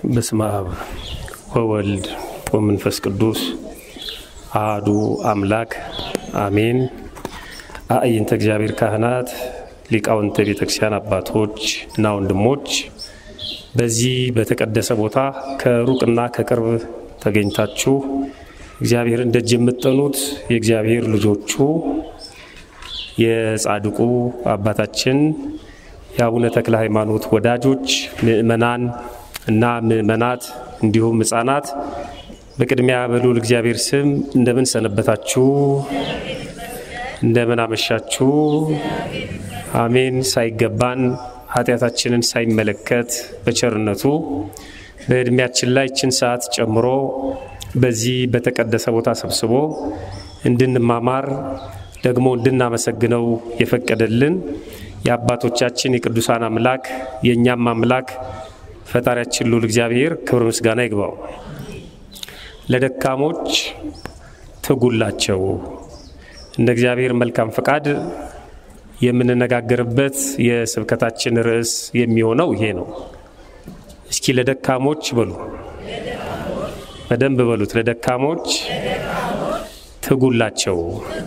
በስመ አብ ወወልድ ወመንፈስ ቅዱስ አህዱ አምላክ አሜን። አእይንተ እግዚአብሔር ካህናት፣ ሊቃውንተ ቤተ ክርስቲያን አባቶች እና ወንድሞች በዚህ በተቀደሰ ቦታ ከሩቅና ከቅርብ ተገኝታችሁ እግዚአብሔርን ደጅ የምትጠኑት የእግዚአብሔር ልጆቹ የጻድቁ አባታችን የአቡነ ተክለ ሃይማኖት ወዳጆች ምእመናን እና ምእመናት እንዲሁም ሕፃናት በቅድሚያ በልዑል እግዚአብሔር ስም እንደምን ሰነበታችሁ? እንደምን አመሻችሁ? አሜን። ሳይገባን ኃጢአታችንን ሳይመለከት በቸርነቱ በዕድሜያችን ላይ ችን ሰዓት ጨምሮ በዚህ በተቀደሰ ቦታ ሰብስቦ እንድንማማር ደግሞ እንድናመሰግነው የፈቀደልን የአባቶቻችን የቅዱሳን አምላክ የእኛም አምላክ ፈጣሪያችን ልዑል እግዚአብሔር ክብር ምስጋና ይግባው። ለደካሞች ትጉላቸው። እንደ እግዚአብሔር መልካም ፈቃድ የምንነጋገርበት የስብከታችን ርዕስ የሚሆነው ይሄ ነው። እስኪ ለደካሞች በሉ፣ በደንብ በሉት። ለደካሞች ትጉላቸው።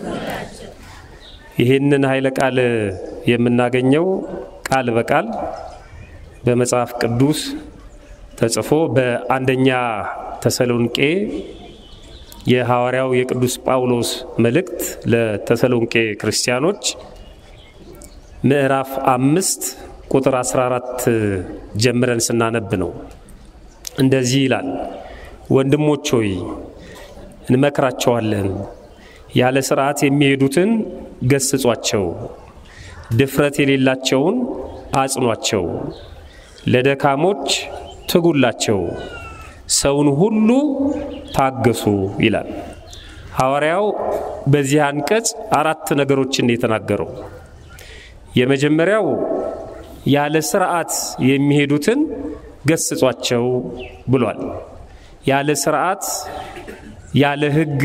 ይህንን ኃይለ ቃል የምናገኘው ቃል በቃል በመጽሐፍ ቅዱስ ተጽፎ በአንደኛ ተሰሎንቄ የሐዋርያው የቅዱስ ጳውሎስ መልእክት ለተሰሎንቄ ክርስቲያኖች ምዕራፍ አምስት ቁጥር 14 ጀምረን ስናነብ ነው። እንደዚህ ይላል። ወንድሞች ሆይ እንመክራቸዋለን፣ ያለ ሥርዓት የሚሄዱትን ገስጿቸው፣ ድፍረት የሌላቸውን አጽኗቸው፣ ለደካሞች ትጉላቸው፣ ሰውን ሁሉ ታገሱ ይላል ሐዋርያው። በዚህ አንቀጽ አራት ነገሮችን የተናገረው የመጀመሪያው ያለ ሥርዓት የሚሄዱትን ገስጿቸው ብሏል። ያለ ሥርዓት ያለ ሕግ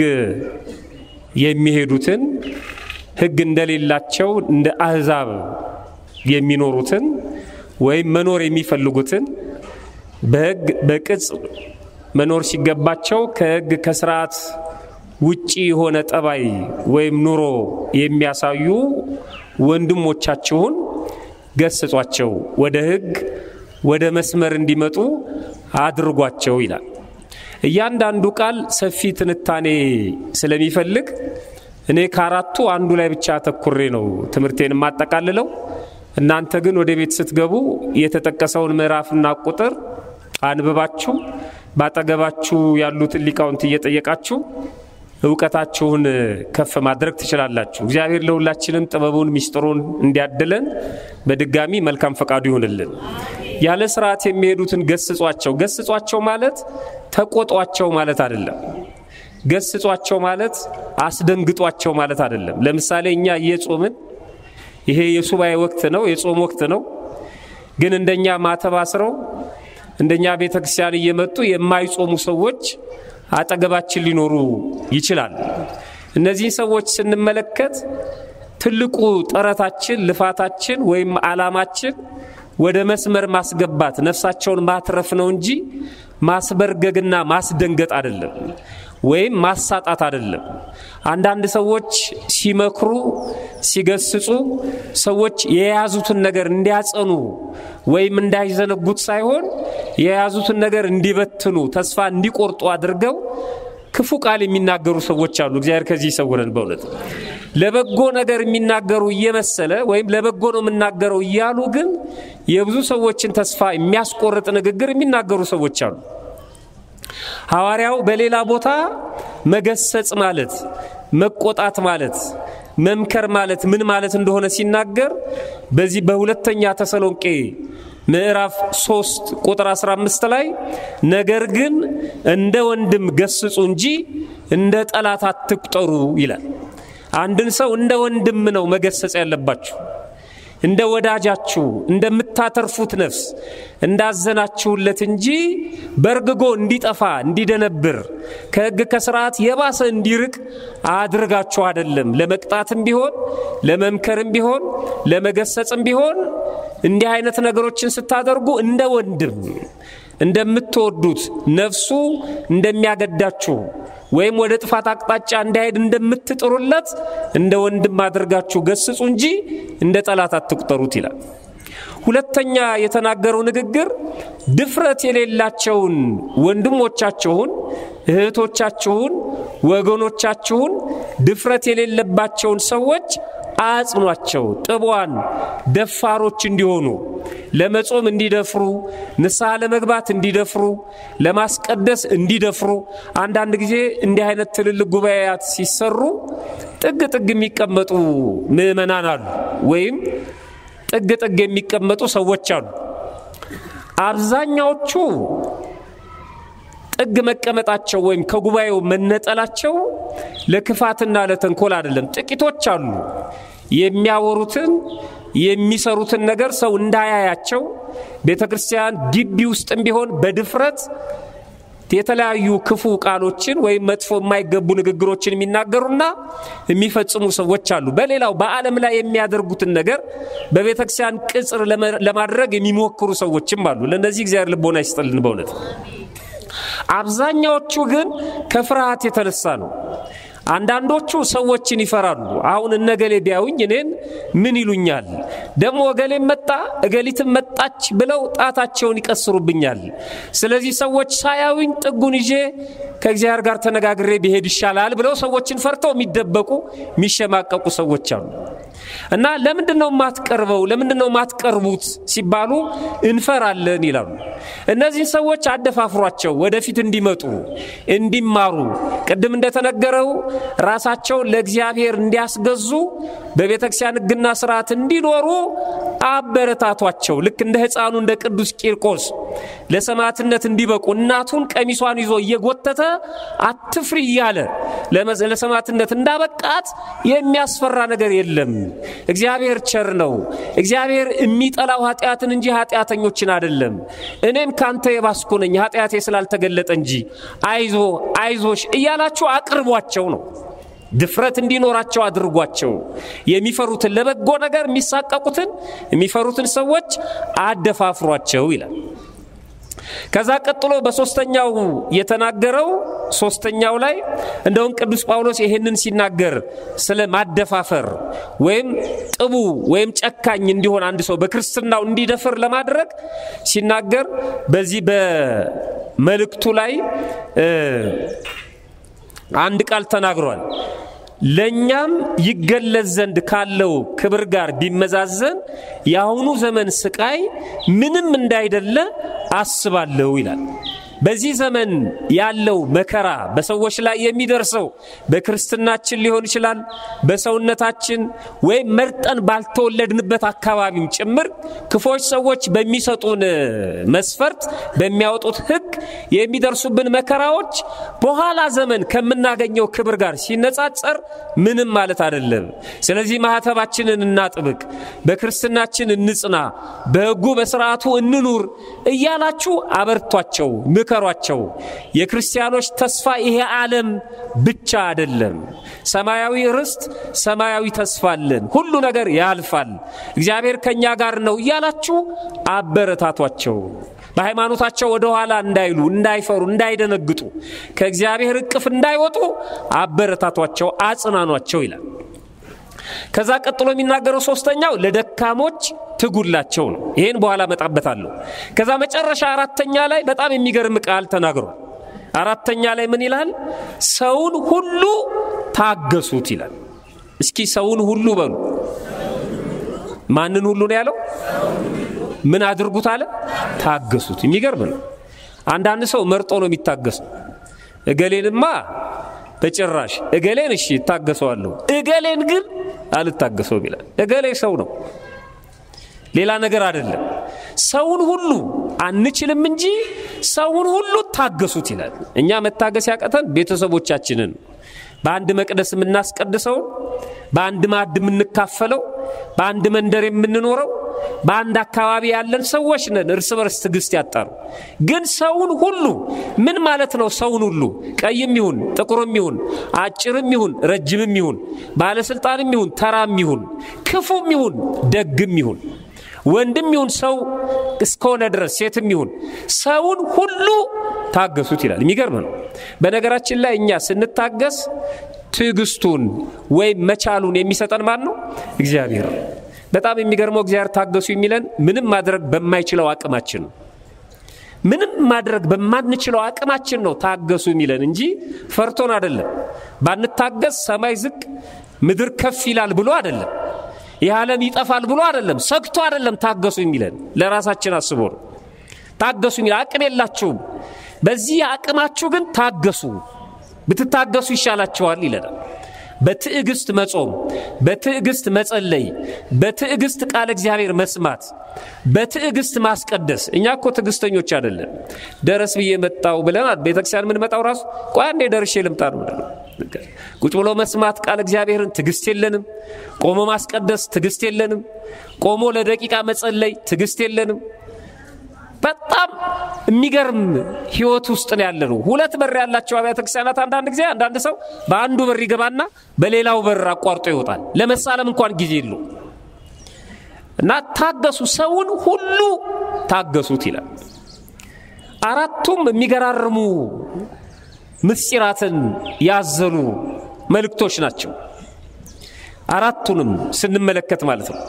የሚሄዱትን ሕግ እንደሌላቸው እንደ አሕዛብ የሚኖሩትን ወይም መኖር የሚፈልጉትን በሕግ በቅጽ መኖር ሲገባቸው ከሕግ ከሥርዓት ውጪ የሆነ ጠባይ ወይም ኑሮ የሚያሳዩ ወንድሞቻችሁን ገስጿቸው፣ ወደ ሕግ ወደ መስመር እንዲመጡ አድርጓቸው ይላል። እያንዳንዱ ቃል ሰፊ ትንታኔ ስለሚፈልግ እኔ ከአራቱ አንዱ ላይ ብቻ አተኩሬ ነው ትምህርቴን የማጠቃልለው። እናንተ ግን ወደ ቤት ስትገቡ የተጠቀሰውን ምዕራፍና ቁጥር አንብባችሁ ባጠገባችሁ ያሉትን ሊቃውንት እየጠየቃችሁ እውቀታችሁን ከፍ ማድረግ ትችላላችሁ። እግዚአብሔር ለሁላችንም ጥበቡን ሚስጥሩን እንዲያድለን በድጋሚ መልካም ፈቃዱ ይሁንልን። ያለ ስርዓት የሚሄዱትን ገስጿቸው። ገስጿቸው ማለት ተቆጧቸው ማለት አይደለም። ገስጿቸው ማለት አስደንግጧቸው ማለት አይደለም። ለምሳሌ እኛ እየጾምን ይሄ የሱባኤ ወቅት ነው፣ የጾም ወቅት ነው። ግን እንደኛ ማተብ አስረው እንደኛ ቤተ ክርስቲያን እየመጡ የማይጾሙ ሰዎች አጠገባችን ሊኖሩ ይችላል። እነዚህን ሰዎች ስንመለከት ትልቁ ጥረታችን፣ ልፋታችን ወይም ዓላማችን ወደ መስመር ማስገባት ነፍሳቸውን ማትረፍ ነው እንጂ ማስበርገግና ማስደንገጥ አይደለም፣ ወይም ማሳጣት አይደለም። አንዳንድ ሰዎች ሲመክሩ፣ ሲገስጹ ሰዎች የያዙትን ነገር እንዲያጸኑ ወይም እንዳይዘነጉት ሳይሆን የያዙትን ነገር እንዲበትኑ፣ ተስፋ እንዲቆርጡ አድርገው ክፉ ቃል የሚናገሩ ሰዎች አሉ። እግዚአብሔር ከዚህ ይሰውረን። በእውነት ለበጎ ነገር የሚናገሩ እየመሰለ ወይም ለበጎ ነው የምናገረው እያሉ ግን የብዙ ሰዎችን ተስፋ የሚያስቆርጥ ንግግር የሚናገሩ ሰዎች አሉ። ሐዋርያው በሌላ ቦታ መገሰጽ ማለት መቆጣት ማለት መምከር ማለት ምን ማለት እንደሆነ ሲናገር በዚህ በሁለተኛ ተሰሎንቄ ምዕራፍ 3 ቁጥር 15 ላይ ነገር ግን እንደ ወንድም ገስጹ እንጂ እንደ ጠላት አትቁጠሩ ይላል። አንድን ሰው እንደ ወንድም ነው መገሰጽ ያለባችሁ። እንደ ወዳጃችሁ እንደምታተርፉት ነፍስ እንዳዘናችሁለት እንጂ በርግጎ እንዲጠፋ እንዲደነብር ከሕግ ከስርዓት የባሰ እንዲርቅ አድርጋችሁ አይደለም። ለመቅጣትም ቢሆን ለመምከርም ቢሆን ለመገሰጽም ቢሆን እንዲህ አይነት ነገሮችን ስታደርጉ እንደ ወንድም እንደምትወዱት ነፍሱ እንደሚያገዳችሁ ወይም ወደ ጥፋት አቅጣጫ እንዳይሄድ እንደምትጥሩለት እንደ ወንድም አድርጋችሁ ገስጹ እንጂ እንደ ጠላት አትቁጠሩት ይላል። ሁለተኛ የተናገረው ንግግር ድፍረት የሌላቸውን ወንድሞቻችሁን፣ እህቶቻችሁን፣ ወገኖቻችሁን ድፍረት የሌለባቸውን ሰዎች አጽኗቸው፣ ጥቧን ደፋሮች እንዲሆኑ ለመጾም እንዲደፍሩ፣ ንስሐ ለመግባት እንዲደፍሩ፣ ለማስቀደስ እንዲደፍሩ። አንዳንድ ጊዜ እንዲህ አይነት ትልልቅ ጉባኤያት ሲሰሩ ጥግ ጥግ የሚቀመጡ ምዕመናን አሉ፣ ወይም ጥግ ጥግ የሚቀመጡ ሰዎች አሉ። አብዛኛዎቹ ጥግ መቀመጣቸው ወይም ከጉባኤው መነጠላቸው ለክፋትና ለተንኮል አይደለም። ጥቂቶች አሉ የሚያወሩትን የሚሰሩትን ነገር ሰው እንዳያያቸው ቤተ ክርስቲያን ግቢ ውስጥም ቢሆን በድፍረት የተለያዩ ክፉ ቃሎችን ወይም መጥፎ የማይገቡ ንግግሮችን የሚናገሩና የሚፈጽሙ ሰዎች አሉ። በሌላው በዓለም ላይ የሚያደርጉትን ነገር በቤተ ክርስቲያን ቅጽር ለማድረግ የሚሞክሩ ሰዎችም አሉ። ለእነዚህ እግዚአብሔር ልቦና ይስጥልን በእውነት አብዛኛዎቹ ግን ከፍርሃት የተነሳ ነው። አንዳንዶቹ ሰዎችን ይፈራሉ። አሁን እነገሌ ቢያዩኝ እኔን ምን ይሉኛል? ደግሞ እገሌ መጣ እገሊትም መጣች ብለው ጣታቸውን ይቀስሩብኛል። ስለዚህ ሰዎች ሳያዩኝ ጥጉን ይዤ ከእግዚአብሔር ጋር ተነጋግሬ ቢሄድ ይሻላል ብለው ሰዎችን ፈርተው የሚደበቁ የሚሸማቀቁ ሰዎች አሉ። እና ለምንድን ነው የማትቀርበው? ለምንድን ነው የማትቀርቡት ሲባሉ እንፈራለን ይላሉ። እነዚህን ሰዎች አደፋፍሯቸው፣ ወደፊት እንዲመጡ እንዲማሩ፣ ቅድም እንደተነገረው ራሳቸውን ለእግዚአብሔር እንዲያስገዙ በቤተ ክርስቲያን ሕግና ስርዓት እንዲኖሩ አበረታቷቸው። ልክ እንደ ሕፃኑ እንደ ቅዱስ ቂርቆስ ለሰማዕትነት እንዲበቁ እናቱን ቀሚሷን ይዞ እየጎተተ አትፍሪ እያለ ለሰማዕትነት እንዳበቃት የሚያስፈራ ነገር የለም። እግዚአብሔር ቸር ነው። እግዚአብሔር የሚጠላው ኃጢአትን እንጂ ኃጢአተኞችን አይደለም። እኔም ካንተ የባስኩ ነኝ ኃጢአቴ ስላልተገለጠ እንጂ አይዞ አይዞሽ እያላችሁ አቅርቧቸው ነው። ድፍረት እንዲኖራቸው አድርጓቸው። የሚፈሩትን ለበጎ ነገር የሚሳቀቁትን የሚፈሩትን ሰዎች አደፋፍሯቸው ይላል። ከዛ ቀጥሎ በሶስተኛው የተናገረው ሶስተኛው ላይ እንደውም ቅዱስ ጳውሎስ ይሄንን ሲናገር ስለ ማደፋፈር ወይም ጥቡ ወይም ጨካኝ እንዲሆን አንድ ሰው በክርስትናው እንዲደፍር ለማድረግ ሲናገር በዚህ በመልእክቱ ላይ አንድ ቃል ተናግሯል። ለእኛም ይገለጽ ዘንድ ካለው ክብር ጋር ቢመዛዘን የአሁኑ ዘመን ስቃይ ምንም እንዳይደለ አስባለሁ ይላል። በዚህ ዘመን ያለው መከራ በሰዎች ላይ የሚደርሰው በክርስትናችን ሊሆን ይችላል፣ በሰውነታችን ወይም መርጠን ባልተወለድንበት አካባቢም ጭምር ክፎች ሰዎች በሚሰጡን መስፈርት በሚያወጡት ሕግ የሚደርሱብን መከራዎች በኋላ ዘመን ከምናገኘው ክብር ጋር ሲነጻጸር ምንም ማለት አይደለም። ስለዚህ ማህተባችንን እናጥብቅ፣ በክርስትናችን እንጽና፣ በሕጉ በስርዓቱ እንኑር እያላችሁ አበርቷቸው ምከሯቸው። የክርስቲያኖች ተስፋ ይሄ ዓለም ብቻ አይደለም። ሰማያዊ ርስት፣ ሰማያዊ ተስፋ አለን። ሁሉ ነገር ያልፋል። እግዚአብሔር ከእኛ ጋር ነው እያላችሁ አበረታቷቸው። በሃይማኖታቸው ወደ ኋላ እንዳይሉ፣ እንዳይፈሩ፣ እንዳይደነግጡ፣ ከእግዚአብሔር እቅፍ እንዳይወጡ አበረታቷቸው፣ አጽናኗቸው ይላል። ከዛ ቀጥሎ የሚናገረው ሶስተኛው ለደካሞች ትጉላቸው ነው። ይህን በኋላ መጣበታለሁ። ከዛ መጨረሻ አራተኛ ላይ በጣም የሚገርም ቃል ተናግሯል። አራተኛ ላይ ምን ይላል? ሰውን ሁሉ ታገሱት ይላል። እስኪ ሰውን ሁሉ በሉ። ማንን ሁሉ ነው ያለው? ምን አድርጉት አለ? ታገሱት። የሚገርም ነው። አንዳንድ ሰው መርጦ ነው የሚታገሰው። እገሌንማ በጭራሽ እገሌን እሺ እታገሰዋለሁ፣ እገሌን ግን አልታገሰውም ይላል። እገሌ ሰው ነው፣ ሌላ ነገር አይደለም። ሰውን ሁሉ አንችልም እንጂ ሰውን ሁሉ ታገሱት ይላል። እኛ መታገስ ያቀተን ቤተሰቦቻችንን በአንድ መቅደስ የምናስቀድሰውን፣ በአንድ ማዕድ የምንካፈለው፣ በአንድ መንደር የምንኖረው በአንድ አካባቢ ያለን ሰዎች ነን። እርስ በርስ ትዕግስት ያጣሩ። ግን ሰውን ሁሉ ምን ማለት ነው? ሰውን ሁሉ ቀይም ይሁን ጥቁርም ይሁን አጭርም ይሁን ረጅምም ይሁን ባለስልጣንም ይሁን ተራም ይሁን ክፉም ይሁን ደግም ይሁን ወንድም ይሁን ሰው እስከሆነ ድረስ ሴትም ይሁን ሰውን ሁሉ ታገሱት ይላል። የሚገርም ነው። በነገራችን ላይ እኛ ስንታገስ ትዕግስቱን ወይም መቻሉን የሚሰጠን ማን ነው? እግዚአብሔር ነው። በጣም የሚገርመው እግዚአብሔር ታገሱ የሚለን ምንም ማድረግ በማይችለው አቅማችን ነው። ምንም ማድረግ በማንችለው አቅማችን ነው ታገሱ የሚለን እንጂ ፈርቶን አይደለም። ባንታገስ ሰማይ ዝቅ ምድር ከፍ ይላል ብሎ አይደለም። ይህ ዓለም ይጠፋል ብሎ አይደለም። ሰግቶ አይደለም ታገሱ የሚለን ለራሳችን አስቦ ነው። ታገሱ የሚል አቅም የላችሁም፣ በዚህ አቅማችሁ ግን ታገሱ፣ ብትታገሱ ይሻላችኋል ይለናል። በትዕግስት መጾም፣ በትዕግስት መጸለይ፣ በትዕግስት ቃል እግዚአብሔር መስማት፣ በትዕግስት ማስቀደስ። እኛ እኮ ትዕግስተኞች አይደለም። ደረስ ብዬ መጣው ብለናል። ቤተክርስቲያን የምንመጣው ራሱ ቆይ አንዴ ደርሼ ልምጣ ነው። ቁጭ ብሎ መስማት ቃል እግዚአብሔርን ትዕግስት የለንም። ቆሞ ማስቀደስ ትዕግስት የለንም። ቆሞ ለደቂቃ መጸለይ ትዕግስት የለንም። በጣም የሚገርም ህይወት ውስጥ ነው ያለ ነው። ሁለት በር ያላቸው አብያተ ክርስቲያናት አንዳንድ ጊዜ አንዳንድ ሰው በአንዱ በር ይገባና በሌላው በር አቋርጦ ይወጣል። ለመሳለም እንኳን ጊዜ የለው እና ታገሱ፣ ሰውን ሁሉ ታገሱት ይላል። አራቱም የሚገራርሙ ምስጢራትን ያዘሉ መልእክቶች ናቸው። አራቱንም ስንመለከት ማለት ነው።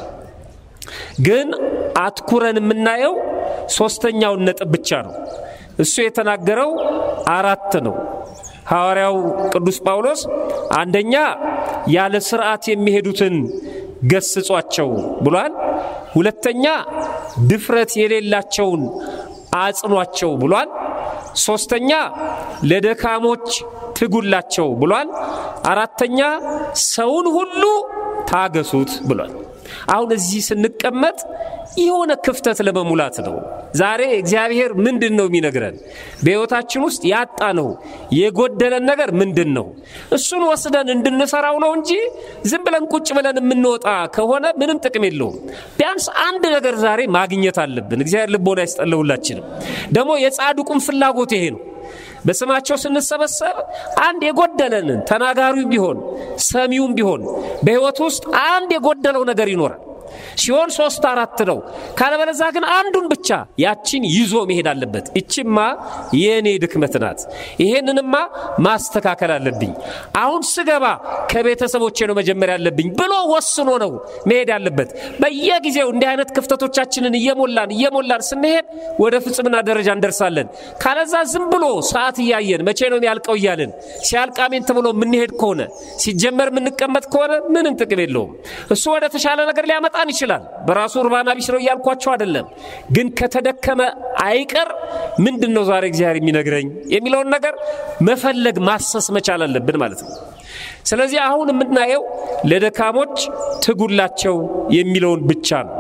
ግን አትኩረን የምናየው ሶስተኛውን ነጥብ ብቻ ነው። እሱ የተናገረው አራት ነው። ሐዋርያው ቅዱስ ጳውሎስ አንደኛ ያለ ስርዓት የሚሄዱትን ገስጿቸው ብሏል። ሁለተኛ ድፍረት የሌላቸውን አጽኗቸው ብሏል። ሶስተኛ ለደካሞች ትጉላቸው ብሏል። አራተኛ ሰውን ሁሉ ታገሱት ብሏል። አሁን እዚህ ስንቀመጥ የሆነ ክፍተት ለመሙላት ነው። ዛሬ እግዚአብሔር ምንድን ነው የሚነግረን? በሕይወታችን ውስጥ ያጣ ነው የጎደለን ነገር ምንድን ነው? እሱን ወስደን እንድንሰራው ነው እንጂ ዝም ብለን ቁጭ ብለን የምንወጣ ከሆነ ምንም ጥቅም የለውም። ቢያንስ አንድ ነገር ዛሬ ማግኘት አለብን። እግዚአብሔር ልቦና ያስጠለሁላችንም ደግሞ የጻድቁም ፍላጎት ይሄ ነው። በስማቸው ስንሰበሰብ አንድ የጎደለንን ተናጋሪውም ቢሆን ሰሚውም ቢሆን በሕይወት ውስጥ አንድ የጎደለው ነገር ይኖራል። ሲሆን ሶስት አራት ነው። ካለበለዛ ግን አንዱን ብቻ ያችን ይዞ መሄድ አለበት። እችማ የእኔ ድክመት ናት፣ ይሄንንማ ማስተካከል አለብኝ። አሁን ስገባ ከቤተሰቦቼ ነው መጀመር ያለብኝ ብሎ ወስኖ ነው መሄድ ያለበት። በየጊዜው እንዲህ አይነት ክፍተቶቻችንን እየሞላን እየሞላን ስንሄድ ወደ ፍጽምና ደረጃ እንደርሳለን። ካለዛ ዝም ብሎ ሰዓት እያየን መቼ ነው የሚያልቀው እያልን ሲያልቅ አሜን ተብሎ የምንሄድ ከሆነ ሲጀመር የምንቀመጥ ከሆነ ምንም ጥቅም የለውም። እሱ ወደ ተሻለ ነገር ሊያመጣን ይችላል። በራሱ እርባና ቢስ ነው እያልኳቸው አይደለም። ግን ከተደከመ አይቀር ምንድን ነው ዛሬ እግዚአብሔር የሚነግረኝ የሚለውን ነገር መፈለግ ማሰስ መቻል አለብን ማለት ነው። ስለዚህ አሁን የምናየው ለደካሞች ትጉላቸው የሚለውን ብቻ ነው።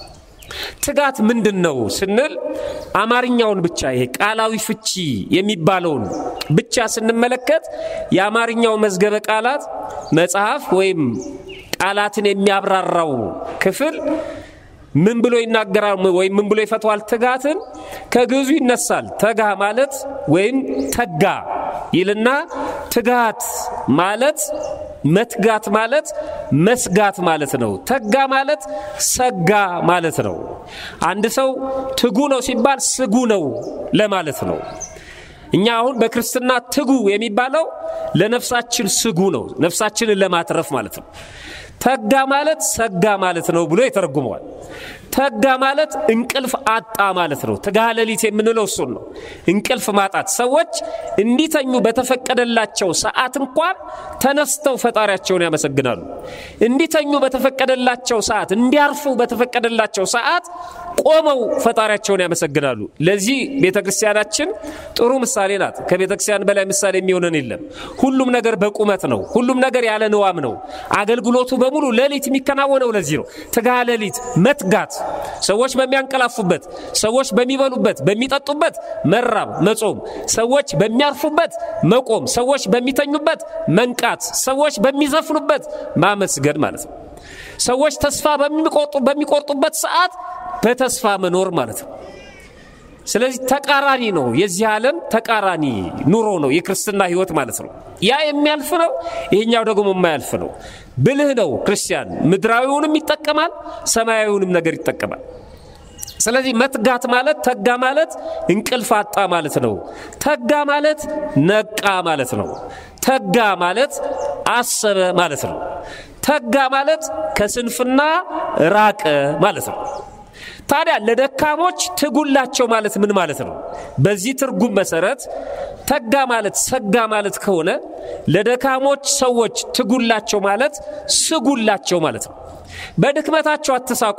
ትጋት ምንድን ነው ስንል አማርኛውን ብቻ ይሄ ቃላዊ ፍቺ የሚባለውን ብቻ ስንመለከት የአማርኛው መዝገበ ቃላት መጽሐፍ ወይም ቃላትን የሚያብራራው ክፍል ምን ብሎ ይናገራል ወይም ምን ብሎ ይፈተዋል? ትጋትን ከግዕዙ ይነሳል። ተጋ ማለት ወይም ተጋ ይልና ትጋት ማለት መትጋት ማለት መስጋት ማለት ነው። ተጋ ማለት ሰጋ ማለት ነው። አንድ ሰው ትጉ ነው ሲባል ስጉ ነው ለማለት ነው። እኛ አሁን በክርስትና ትጉ የሚባለው ለነፍሳችን ስጉ ነው፣ ነፍሳችንን ለማትረፍ ማለት ነው። ተጋ ማለት ሰጋ ማለት ነው ብሎ ይተረጉመዋል። ተጋ ማለት እንቅልፍ አጣ ማለት ነው። ትጋሃ ሌሊት የምንለው እሱን ነው። እንቅልፍ ማጣት። ሰዎች እንዲተኙ በተፈቀደላቸው ሰዓት እንኳን ተነስተው ፈጣሪያቸውን ያመሰግናሉ። እንዲተኙ በተፈቀደላቸው ሰዓት፣ እንዲያርፉ በተፈቀደላቸው ሰዓት ቆመው ፈጣሪያቸውን ያመሰግናሉ። ለዚህ ቤተ ክርስቲያናችን ጥሩ ምሳሌ ናት። ከቤተ ክርስቲያን በላይ ምሳሌ የሚሆነን የለም። ሁሉም ነገር በቁመት ነው። ሁሉም ነገር ያለ ንዋም ነው። አገልግሎቱ በሙሉ ሌሊት የሚከናወነው ለዚህ ነው። ትጋሃ ሌሊት መትጋት ሰዎች በሚያንቀላፉበት፣ ሰዎች በሚበሉበት፣ በሚጠጡበት መራብ መጾም፣ ሰዎች በሚያርፉበት መቆም፣ ሰዎች በሚተኙበት መንቃት፣ ሰዎች በሚዘፍኑበት ማመስገን ማለት ነው። ሰዎች ተስፋ በሚቆርጡበት ሰዓት በተስፋ መኖር ማለት ነው። ስለዚህ ተቃራኒ ነው። የዚህ ዓለም ተቃራኒ ኑሮ ነው የክርስትና ሕይወት ማለት ነው። ያ የሚያልፍ ነው፣ ይሄኛው ደግሞ የማያልፍ ነው። ብልህ ነው ክርስቲያን፣ ምድራዊውንም ይጠቀማል፣ ሰማያዊውንም ነገር ይጠቀማል። ስለዚህ መትጋት ማለት ተጋ ማለት እንቅልፍ አጣ ማለት ነው። ተጋ ማለት ነቃ ማለት ነው። ተጋ ማለት አሰበ ማለት ነው። ተጋ ማለት ከስንፍና ራቀ ማለት ነው። ታዲያ ለደካሞች ትጉላቸው ማለት ምን ማለት ነው? በዚህ ትርጉም መሰረት ተጋ ማለት ሰጋ ማለት ከሆነ ለደካሞች ሰዎች ትጉላቸው ማለት ስጉላቸው ማለት ነው። በድክመታቸው አትሳቁ።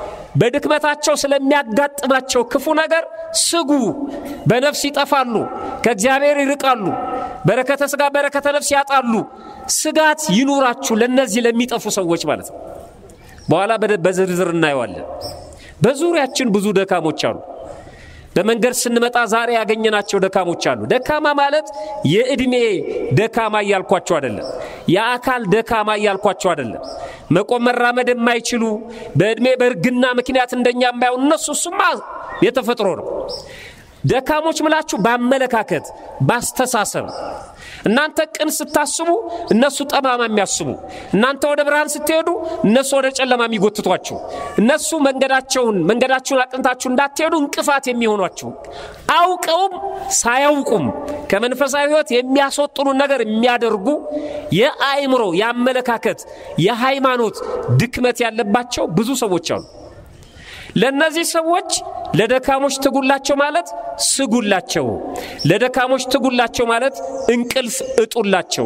በድክመታቸው ስለሚያጋጥማቸው ክፉ ነገር ስጉ። በነፍስ ይጠፋሉ፣ ከእግዚአብሔር ይርቃሉ፣ በረከተ ሥጋ በረከተ ነፍስ ያጣሉ። ስጋት ይኑራችሁ ለእነዚህ ለሚጠፉ ሰዎች ማለት ነው። በኋላ በዝርዝር እናየዋለን። በዙሪያችን ብዙ ደካሞች አሉ። በመንገድ ስንመጣ ዛሬ ያገኘናቸው ደካሞች አሉ። ደካማ ማለት የዕድሜ ደካማ እያልኳቸው አይደለም። የአካል ደካማ እያልኳቸው አይደለም። መቆም መራመድ የማይችሉ በዕድሜ በእርግና ምክንያት እንደኛ የማይሆኑ እነሱ እሱማ የተፈጥሮ ነው። ደካሞች ምላችሁ በአመለካከት ባስተሳሰብ እናንተ ቅን ስታስቡ እነሱ ጠማማ የሚያስቡ፣ እናንተ ወደ ብርሃን ስትሄዱ እነሱ ወደ ጨለማ የሚጎትቷችሁ፣ እነሱ መንገዳቸውን መንገዳችሁን አቅንታችሁ እንዳትሄዱ እንቅፋት የሚሆኗችሁ፣ አውቀውም ሳያውቁም ከመንፈሳዊ ሕይወት የሚያስወጥኑ ነገር የሚያደርጉ የአእምሮ፣ የአመለካከት፣ የሃይማኖት ድክመት ያለባቸው ብዙ ሰዎች አሉ። ለእነዚህ ሰዎች ለደካሞች ትጉላቸው ማለት ስጉላቸው፣ ለደካሞች ትጉላቸው ማለት እንቅልፍ እጡላቸው፣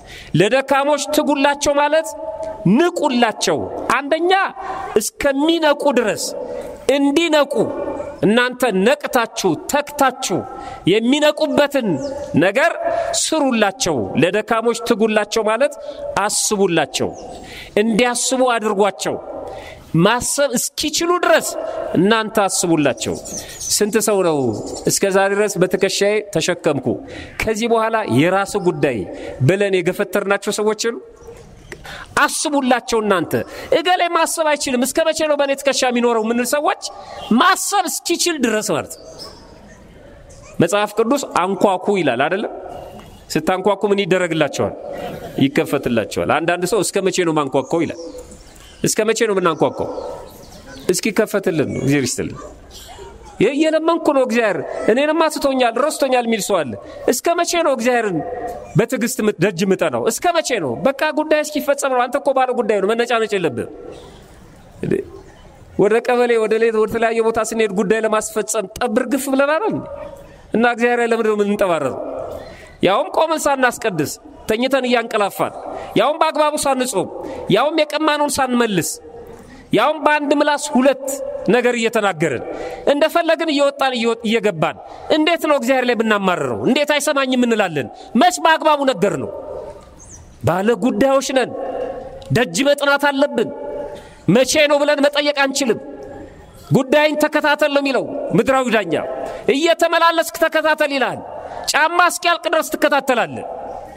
ለደካሞች ትጉላቸው ማለት ንቁላቸው። አንደኛ እስከሚነቁ ድረስ እንዲነቁ እናንተ ነቅታችሁ ተክታችሁ የሚነቁበትን ነገር ስሩላቸው። ለደካሞች ትጉላቸው ማለት አስቡላቸው፣ እንዲያስቡ አድርጓቸው። ማሰብ እስኪችሉ ድረስ እናንተ አስቡላቸው። ስንት ሰው ነው እስከ ዛሬ ድረስ በትከሻዬ ተሸከምኩ ከዚህ በኋላ የራስ ጉዳይ ብለን የገፈተርናቸው ሰዎች የሉ? አስቡላቸው። እናንተ እገሌ ማሰብ አይችልም እስከ መቼ ነው በእኔ ትከሻ የሚኖረው የምንል ሰዎች ማሰብ እስኪችል ድረስ ማለት ነው። መጽሐፍ ቅዱስ አንኳኩ ይላል አይደለም? ስታንኳኩ ምን ይደረግላቸዋል? ይከፈትላቸዋል። አንዳንድ ሰው እስከ መቼ ነው ማንኳኳው ይላል። እስከ መቼ ነው የምናንኳኳው? እስኪ ከፈትልን ነው። እግዚአብሔር ይስጥልን። እየለመንኩ ነው እግዚአብሔር እኔንማ ትቶኛል ረስቶኛል የሚል ሰው አለ። እስከ መቼ ነው እግዚአብሔርን በትዕግስት ደጅ ምጠናው? እስከ መቼ ነው? በቃ ጉዳይ እስኪፈጸም ነው። አንተ እኮ ባለ ጉዳይ ነው፣ መነጫነጭ የለብህም። ወደ ቀበሌ ወደ ሌት ወደ ተለያየ ቦታ ስንሄድ ጉዳይ ለማስፈጸም ጠብር ግፍ ብለናል እና እግዚአብሔር ለምንድን ነው የምንጠባረረው? ያውም ቆመን ሳናስቀድስ ተኝተን እያንቀላፋን ያውም በአግባቡ ሳንጾም ያውም የቀማነውን ሳንመልስ ያውም በአንድ ምላስ ሁለት ነገር እየተናገርን እንደፈለግን እየወጣን እየገባን እንዴት ነው እግዚአብሔር ላይ ብናማርረው? እንዴት አይሰማኝም እንላለን? መች በአግባቡ ነገር ነው። ባለ ጉዳዮች ነን። ደጅ መጥናት አለብን። መቼ ነው ብለን መጠየቅ አንችልም። ጉዳይን ተከታተል ነው የሚለው ምድራዊ ዳኛ። እየተመላለስክ ተከታተል ይልሃል። ጫማ እስኪያልቅ ድረስ ትከታተላለህ።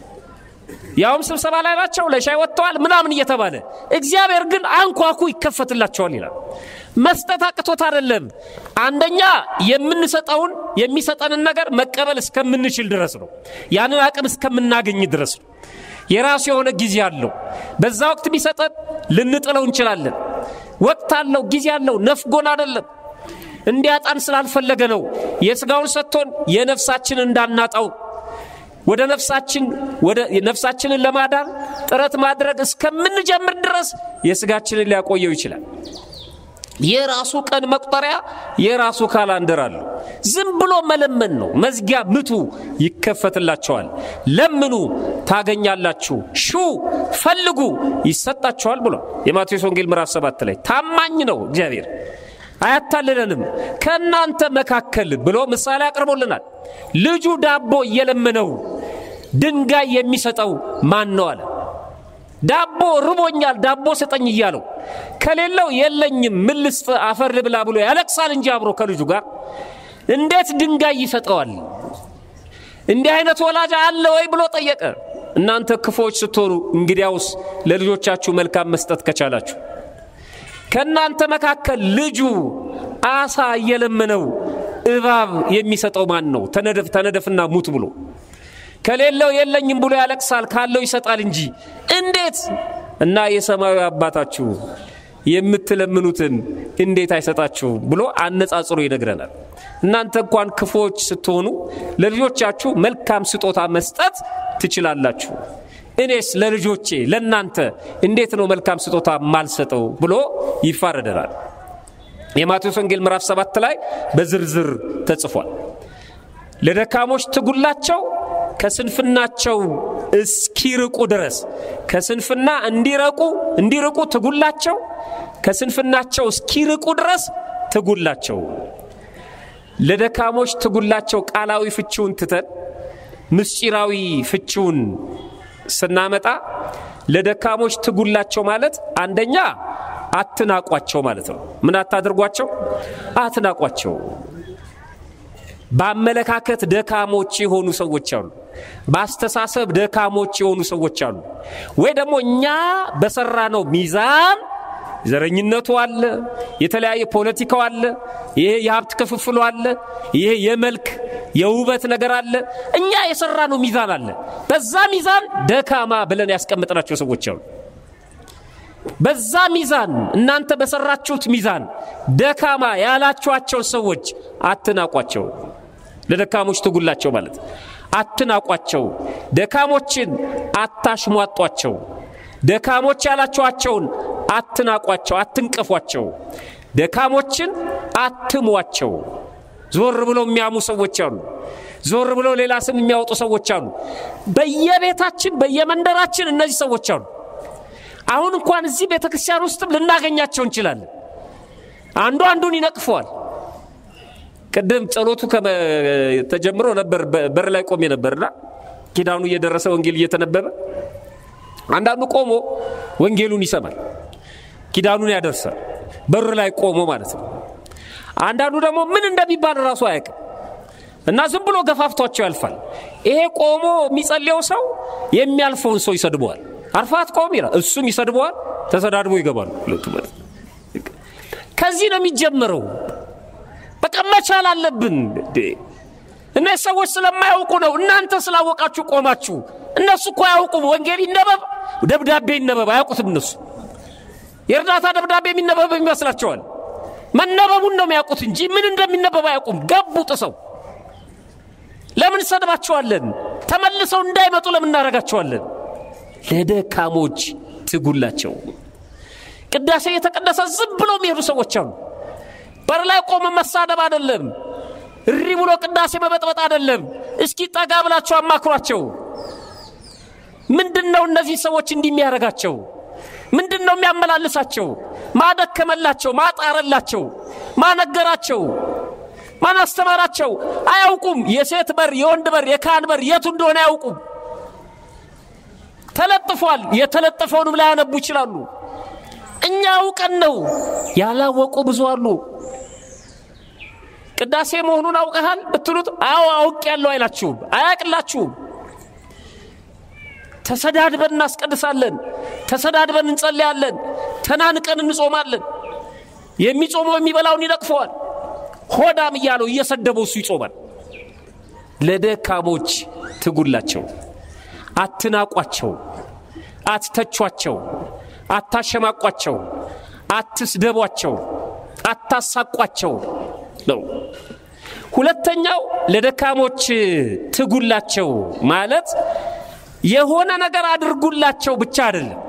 ያውም ስብሰባ ላይ ናቸው፣ ለሻይ ወጥተዋል ምናምን እየተባለ እግዚአብሔር ግን አንኳኩ ይከፈትላቸዋል ይላል። መስጠት አቅቶት አይደለም። አንደኛ የምንሰጠውን የሚሰጠንን ነገር መቀበል እስከምንችል ድረስ ነው። ያንን አቅም እስከምናገኝ ድረስ ነው። የራሱ የሆነ ጊዜ አለው። በዛ ወቅት ቢሰጠን ልንጥለው እንችላለን። ወቅት አለው፣ ጊዜ አለው። ነፍጎን አይደለም እንዲያጣን ስላልፈለገ ነው። የሥጋውን ሰጥቶን የነፍሳችን እንዳናጣው ወደ ነፍሳችን ወደ ነፍሳችንን ለማዳን ጥረት ማድረግ እስከምንጀምር ድረስ የሥጋችንን ሊያቆየው ይችላል። የራሱ ቀን መቁጠሪያ የራሱ ካላንደር አለው። ዝም ብሎ መለመን ነው። መዝጊያ ምቱ፣ ይከፈትላቸዋል። ለምኑ ታገኛላችሁ፣ ሹ ፈልጉ ይሰጣቸዋል ብሏል የማቴዎስ ወንጌል ምዕራፍ ሰባት ላይ ታማኝ ነው እግዚአብሔር አያታልለንም። ከእናንተ መካከል ብሎ ምሳሌ አቅርቦልናል። ልጁ ዳቦ እየለመነው ድንጋይ የሚሰጠው ማን ነው አለ። ዳቦ ርቦኛል፣ ዳቦ ስጠኝ እያለው ከሌለው የለኝም፣ ምን ልስጥ፣ አፈር ልብላ ብሎ ያለቅሳል እንጂ አብሮ ከልጁ ጋር እንዴት ድንጋይ ይሰጠዋል? እንዲህ አይነት ወላጅ አለ ወይ ብሎ ጠየቀ። እናንተ ክፎች ስትሆኑ እንግዲያውስ ለልጆቻችሁ መልካም መስጠት ከቻላችሁ ከእናንተ መካከል ልጁ አሳ እየለመነው እባብ የሚሰጠው ማን ነው? ተነደፍ ተነደፍና ሙት ብሎ ከሌለው የለኝም ብሎ ያለቅሳል፣ ካለው ይሰጣል እንጂ እንዴት እና የሰማያዊ አባታችሁ የምትለምኑትን እንዴት አይሰጣችሁም ብሎ አነጻጽሮ ይነግረናል። እናንተ እንኳን ክፉዎች ስትሆኑ ለልጆቻችሁ መልካም ስጦታ መስጠት ትችላላችሁ። እኔስ ለልጆቼ ለእናንተ እንዴት ነው መልካም ስጦታ ማልሰጠው ብሎ ይፋረደናል። የማቴዎስ ወንጌል ምዕራፍ ሰባት ላይ በዝርዝር ተጽፏል። ለደካሞች ትጉላቸው ከስንፍናቸው እስኪርቁ ድረስ ከስንፍና እንዲረቁ እንዲርቁ ትጉላቸው ከስንፍናቸው እስኪርቁ ድረስ ትጉላቸው። ለደካሞች ትጉላቸው ቃላዊ ፍቺውን ትተን ምስጢራዊ ፍቺውን ስናመጣ ለደካሞች ትጉላቸው ማለት አንደኛ አትናቋቸው ማለት ነው። ምን አታድርጓቸው? አትናቋቸው። በአመለካከት ደካሞች የሆኑ ሰዎች አሉ። በአስተሳሰብ ደካሞች የሆኑ ሰዎች አሉ። ወይ ደግሞ እኛ በሰራ ነው ሚዛን ዘረኝነቱ አለ፣ የተለያየ ፖለቲካው አለ፣ ይሄ የሀብት ክፍፍሉ አለ፣ ይሄ የመልክ የውበት ነገር አለ። እኛ የሰራ ነው ሚዛን አለ። በዛ ሚዛን ደካማ ብለን ያስቀምጥናቸው ሰዎች አሉ። በዛ ሚዛን እናንተ በሰራችሁት ሚዛን ደካማ ያላችኋቸው ሰዎች አትናቋቸው። ለደካሞች ትጉላቸው ማለት አትናቋቸው። ደካሞችን አታሽሟጧቸው። ደካሞች ያላችኋቸውን አትናቋቸው፣ አትንቀፏቸው። ደካሞችን አትሟቸው። ዞር ብለው የሚያሙ ሰዎች አሉ። ዞር ብለው ሌላ ስም የሚያወጡ ሰዎች አሉ። በየቤታችን በየመንደራችን እነዚህ ሰዎች አሉ። አሁን እንኳን እዚህ ቤተ ክርስቲያን ውስጥም ልናገኛቸው እንችላለን። አንዱ አንዱን ይነቅፈዋል። ቅድም ጸሎቱ ተጀምሮ ነበር፣ በር ላይ ቆሜ ነበርና ኪዳኑ እየደረሰ ወንጌል እየተነበበ አንዳንዱ ቆሞ ወንጌሉን ይሰማል፣ ኪዳኑን ያደርሳል። በር ላይ ቆሞ ማለት ነው። አንዳንዱ ደግሞ ምን እንደሚባል ራሱ አያውቅም እና ዝም ብሎ ገፋፍቷቸው ያልፋል። ይሄ ቆሞ የሚጸልየው ሰው የሚያልፈውን ሰው ይሰድበዋል። አርፋት ቆም ይላል፣ እሱም ይሰድበዋል። ተሰዳድቦ ይገባሉ ሁለቱ ማለት ነው። ከዚህ ነው የሚጀምረው። በቃ መቻል አለብን። እነዚህ ሰዎች ስለማያውቁ ነው። እናንተ ስላወቃችሁ ቆማችሁ። እነሱ እኮ አያውቁም። ወንጌል ይነበብ፣ ደብዳቤ ይነበብ፣ አያውቁትም። እነሱ የእርዳታ ደብዳቤ የሚነበብ ይመስላቸዋል። መነበቡን ነው የሚያውቁት እንጂ ምን እንደሚነበብ አያውቁም። ገቡ ጥሰው። ለምን ሰድባቸዋለን? ተመልሰው እንዳይመጡ ለምን እናደርጋቸዋለን? ለደካሞች ትጉላቸው። ቅዳሴ የተቀደሰ ዝም ብለው የሚሄዱ ሰዎች አሉ። በር ላይ ቆመ መሳደብ አይደለም፣ እሪ ብሎ ቅዳሴ መበጥበጥ አይደለም። እስኪ ጠጋ ብላቸው አማክሯቸው። ምንድን ነው እነዚህ ሰዎች እንዲህ የሚያደርጋቸው? ምንድን ነው የሚያመላልሳቸው? ማደከመላቸው፣ ማጣረላቸው፣ ማነገራቸው፣ ማን አስተማራቸው? አያውቁም። የሴት በር፣ የወንድ በር፣ የካህን በር የቱ እንደሆነ አያውቁም። ተለጥፏል። የተለጠፈውንም ላያነቡ ይችላሉ። እኛ አውቀን ነው። ያላወቁ ብዙ አሉ። ቅዳሴ መሆኑን አውቀሃል ብትሉት አዎ አውቅ ያለው አይላችሁም፣ አያቅላችሁም። ተሰዳድበን እናስቀድሳለን፣ ተሰዳድበን እንጸልያለን፣ ተናንቀን እንጾማለን። የሚጾመው የሚበላውን ይነቅፈዋል። ሆዳም እያለው እየሰደበው እሱ ይጾማል። ለደካሞች ትጉላቸው፣ አትናቋቸው፣ አትተቿቸው፣ አታሸማቋቸው፣ አትስደቧቸው፣ አታሳቋቸው ነው። ሁለተኛው ለደካሞች ትጉላቸው ማለት የሆነ ነገር አድርጉላቸው ብቻ አይደለም።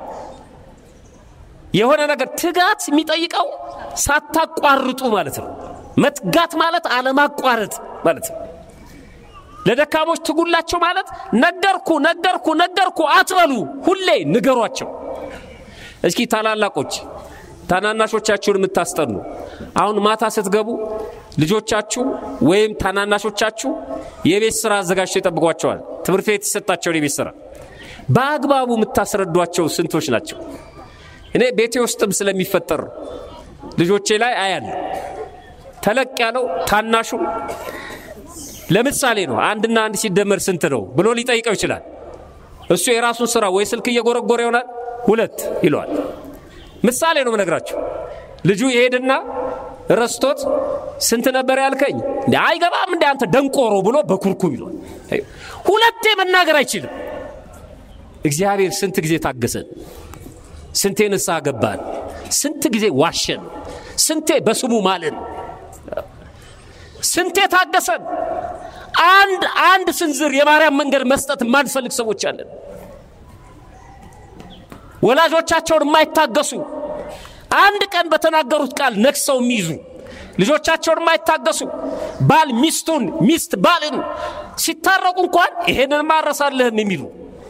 የሆነ ነገር ትጋት የሚጠይቀው ሳታቋርጡ ማለት ነው። መትጋት ማለት አለማቋረጥ ማለት ነው። ለደካሞች ትጉላቸው ማለት ነገርኩ ነገርኩ ነገርኩ አትበሉ፣ ሁሌ ንገሯቸው። እስኪ ታላላቆች ታናናሾቻችሁን የምታስጠኑ አሁን ማታ ስትገቡ ልጆቻችሁ ወይም ታናናሾቻችሁ የቤት ስራ አዘጋጅተው ይጠብቋቸዋል። ትምህርት ቤት የተሰጣቸውን የቤት ስራ በአግባቡ የምታስረዷቸው ስንቶች ናቸው? እኔ ቤቴ ውስጥም ስለሚፈጠር ልጆቼ ላይ አያለሁ። ተለቅ ያለው ታናሹ ለምሳሌ ነው አንድና አንድ ሲደመር ስንት ነው ብሎ ሊጠይቀው ይችላል። እሱ የራሱን ስራ ወይ ስልክ እየጎረጎረ ይሆናል ሁለት ይለዋል። ምሳሌ ነው የምነግራችሁ። ልጁ ይሄድና ረስቶት ስንት ነበር ያልከኝ? እንደ አይገባም እንደ አንተ ደንቆሮ ብሎ በኩርኩም ይሏል። ሁለቴ መናገር አይችልም። እግዚአብሔር ስንት ጊዜ ታገሰን፣ ስንቴ ንስሐ ገባን፣ ስንት ጊዜ ዋሸን፣ ስንቴ በስሙ ማልን፣ ስንቴ ታገሰን። አንድ አንድ ስንዝር የማርያም መንገድ መስጠት የማንፈልግ ሰዎች አለን። ወላጆቻቸውን የማይታገሱ አንድ ቀን በተናገሩት ቃል ነክሰው የሚይዙ ልጆቻቸውን የማይታገሱ ባል ሚስቱን፣ ሚስት ባልን ሲታረቁ እንኳን ይሄንን ማረሳለህም የሚሉ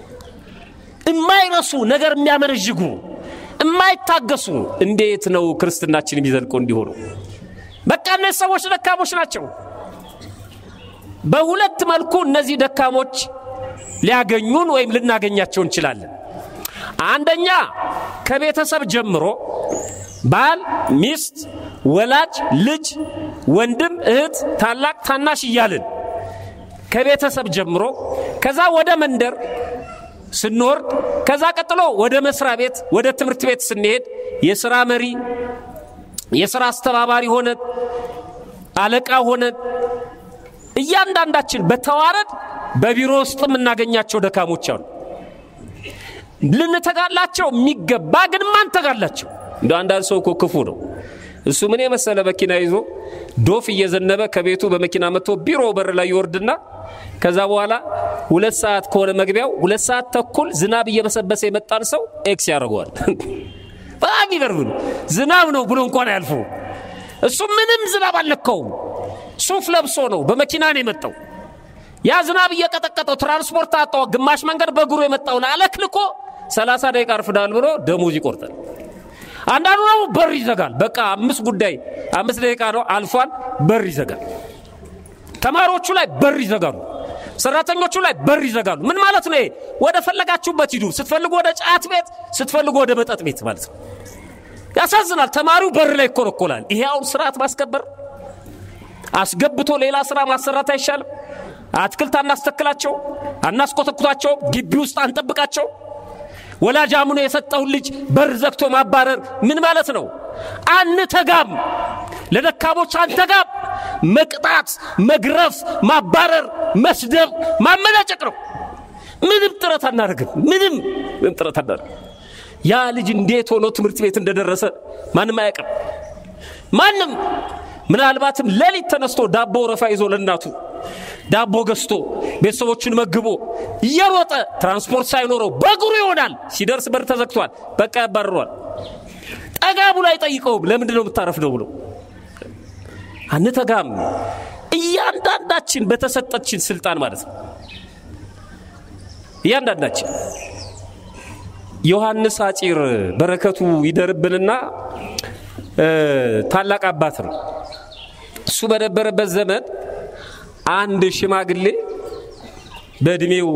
የማይረሱ ነገር የሚያመረዥጉ የማይታገሱ እንዴት ነው ክርስትናችን የሚዘልቀው እንዲሆኑ? በቃ እነዚህ ሰዎች ደካሞች ናቸው። በሁለት መልኩ እነዚህ ደካሞች ሊያገኙን ወይም ልናገኛቸው እንችላለን። አንደኛ ከቤተሰብ ጀምሮ ባል፣ ሚስት፣ ወላጅ፣ ልጅ፣ ወንድም፣ እህት፣ ታላቅ፣ ታናሽ እያልን ከቤተሰብ ጀምሮ ከዛ ወደ መንደር ስንወርድ ከዛ ቀጥሎ ወደ መስሪያ ቤት ወደ ትምህርት ቤት ስንሄድ የሥራ መሪ የሥራ አስተባባሪ ሆነን አለቃ ሆነን እያንዳንዳችን በተዋረድ በቢሮ ውስጥ የምናገኛቸው ደካሞች አሉ። ልንተጋላቸው የሚገባ ግን ማንተጋላቸው። እንደ አንዳንድ ሰው እኮ ክፉ ነው። እሱ ምን የመሰለ መኪና ይዞ ዶፍ እየዘነበ ከቤቱ በመኪና መጥቶ ቢሮ በር ላይ ይወርድና ከዛ በኋላ ሁለት ሰዓት ከሆነ መግቢያው ሁለት ሰዓት ተኩል ዝናብ እየበሰበሰ የመጣን ሰው ኤክስ ያደርገዋል። በጣም ይገርም ነው። ዝናብ ነው ብሎ እንኳን አያልፉ። እሱ ምንም ዝናብ አልነካውም። ሱፍ ለብሶ ነው በመኪና ነው የመጣው። ያ ዝናብ እየቀጠቀጠው ትራንስፖርት አጣው። ግማሽ መንገድ በእግሩ የመጣውን አለክልኮ ሰላሳ ደቂቃ አርፍዳል ብሎ ደሞዝ ይቆርጣል። አንዳንዱ ደግሞ በር ይዘጋል። በቃ አምስት ጉዳይ አምስት ደቂቃ ነው አልፏል፣ በር ይዘጋል። ተማሪዎቹ ላይ በር ይዘጋሉ። ሰራተኞቹ ላይ በር ይዘጋሉ። ምን ማለት ነው? ወደ ፈለጋችሁበት ሂዱ። ስትፈልጉ ወደ ጫት ቤት፣ ስትፈልጉ ወደ መጠጥ ቤት ማለት ነው። ያሳዝናል። ተማሪው በር ላይ ይኮረኮላል። ይሄ አሁን ስርዓት ማስከበር አስገብቶ ሌላ ስራ ማሰራት አይሻልም? አትክልት አናስተክላቸው፣ አናስኮተኩታቸው፣ ግቢ ውስጥ አንጠብቃቸው። ወላጅ አምኖ የሰጠውን ልጅ በር ዘግቶ ማባረር ምን ማለት ነው? አንተጋም፣ ለደካሞች አንተጋም። መቅጣት፣ መግረፍ፣ ማባረር፣ መስደብ፣ ማመናጨቅ ነው። ምንም ጥረት አናደርግም። ምንም ምንም ጥረት አናደርግም። ያ ልጅ እንዴት ሆኖ ትምህርት ቤት እንደደረሰ ማንም አያውቅም። ማንም ምናልባትም ሌሊት ተነስቶ ዳቦ ረፋ ይዞ ለእናቱ ዳቦ ገዝቶ ቤተሰቦቹን መግቦ እየሮጠ ትራንስፖርት ሳይኖረው በእግሩ ይሆናል። ሲደርስ በር ተዘግቷል። በቃ ያባርሯል። ጠጋ ብሎ አይጠይቀውም። ለምንድን ነው የምታረፍደው ብሎ አንተጋም። እያንዳንዳችን በተሰጠችን ስልጣን ማለት ነው። እያንዳንዳችን ዮሐንስ አጪር በረከቱ ይደርብንና ታላቅ አባት ነው። እሱ በነበረበት ዘመን አንድ ሽማግሌ በእድሜው